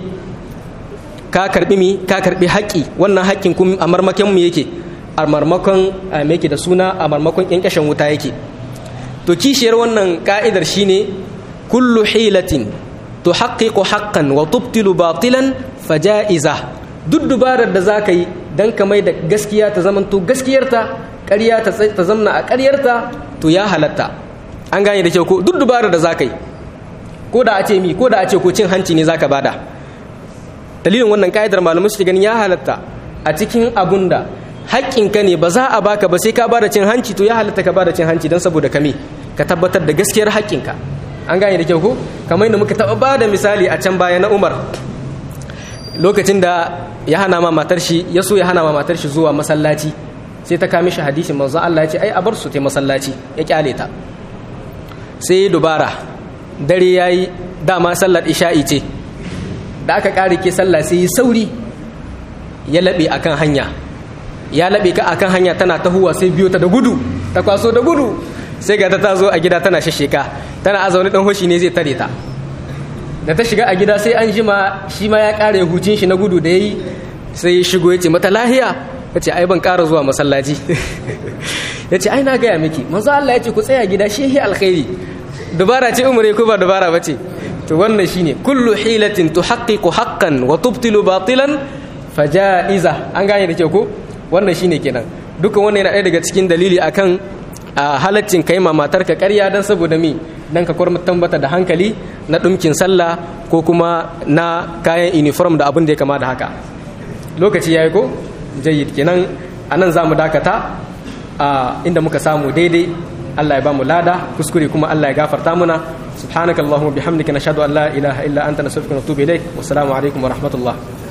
ka karbi mi ka karbi haƙƙi wannan haƙƙin kun a marmakon mu yake a marmakon me yake da suna a marmakon ƙyanƙyashin wuta yake to kishiyar wannan ka'idar shine kullu hilatin tuhaqqiqu haqqan wa tubtilu batilan faja'iza duk dubarar da zaka yi dan ka mai da gaskiya ta zamanto gaskiyarta ƙarya ta zamna a ƙaryarta to ya halatta an gane da kyau ko duk dubarar da zaka yi ko da a ce mi ko da a ce ko cin hanci ne zaka bada dalilin wannan ka'idar malamai su ganin ya halatta a cikin abun da haƙƙinka ne ba za a baka ba sai ka bada cin hanci to ya halatta ka bada cin hanci don saboda kame ka tabbatar da gaskiyar haƙƙinka an gane da kyau ko kamar yadda muka taɓa bada misali a can baya na umar lokacin da ya hana ma matar shi ya so ya hana ma matar shi zuwa masallaci sai ta kame shi hadisin manzo Allah ya ce ai a bar su ta masallaci ya kyale ta sai ya dubara dare yayi dama sallar isha'i ce da aka kare ke sallah sai yi sauri ya laɓe akan hanya ya laɓe ka akan hanya tana tahuwa sai biyo ta da gudu ta kwaso da gudu sai ga ta ta zo a gida tana shasheka tana a zaune dan hoshi ne zai tare ta da ta shiga a gida sai an jima shi ma ya ƙara hucin shi na gudu da yayi sai ya shigo ya ce mata lahiya ya ce ai ban ƙara zuwa masallaci ya ce ai na gaya miki manzo Allah ya ce ku tsaya gida shi hi alkhairi dubara ce umure ko ba dubara ba ce to wannan shine kullu hilatin tuhaqqiqu haqqan wa tubtilu batilan fajaiza an gane da ke ko wannan shine kenan dukan wannan yana ɗaya daga cikin dalili akan halaccin kai ma matarka ƙarya dan saboda mi dan ka kwarmatan bata da hankali na ɗumkin sallah ko kuma na kayan uniform da abin da ya kama da haka lokaci yayi ko jayyid kenan anan zamu dakata inda muka samu daidai Allah ya ba mu lada kuskure kuma Allah ya gafarta muna subhanakallahumma bihamdika nashhadu an la ilaha illa anta nastaghfiruka wa natubu ilaik wassalamu alaikum wa rahmatullah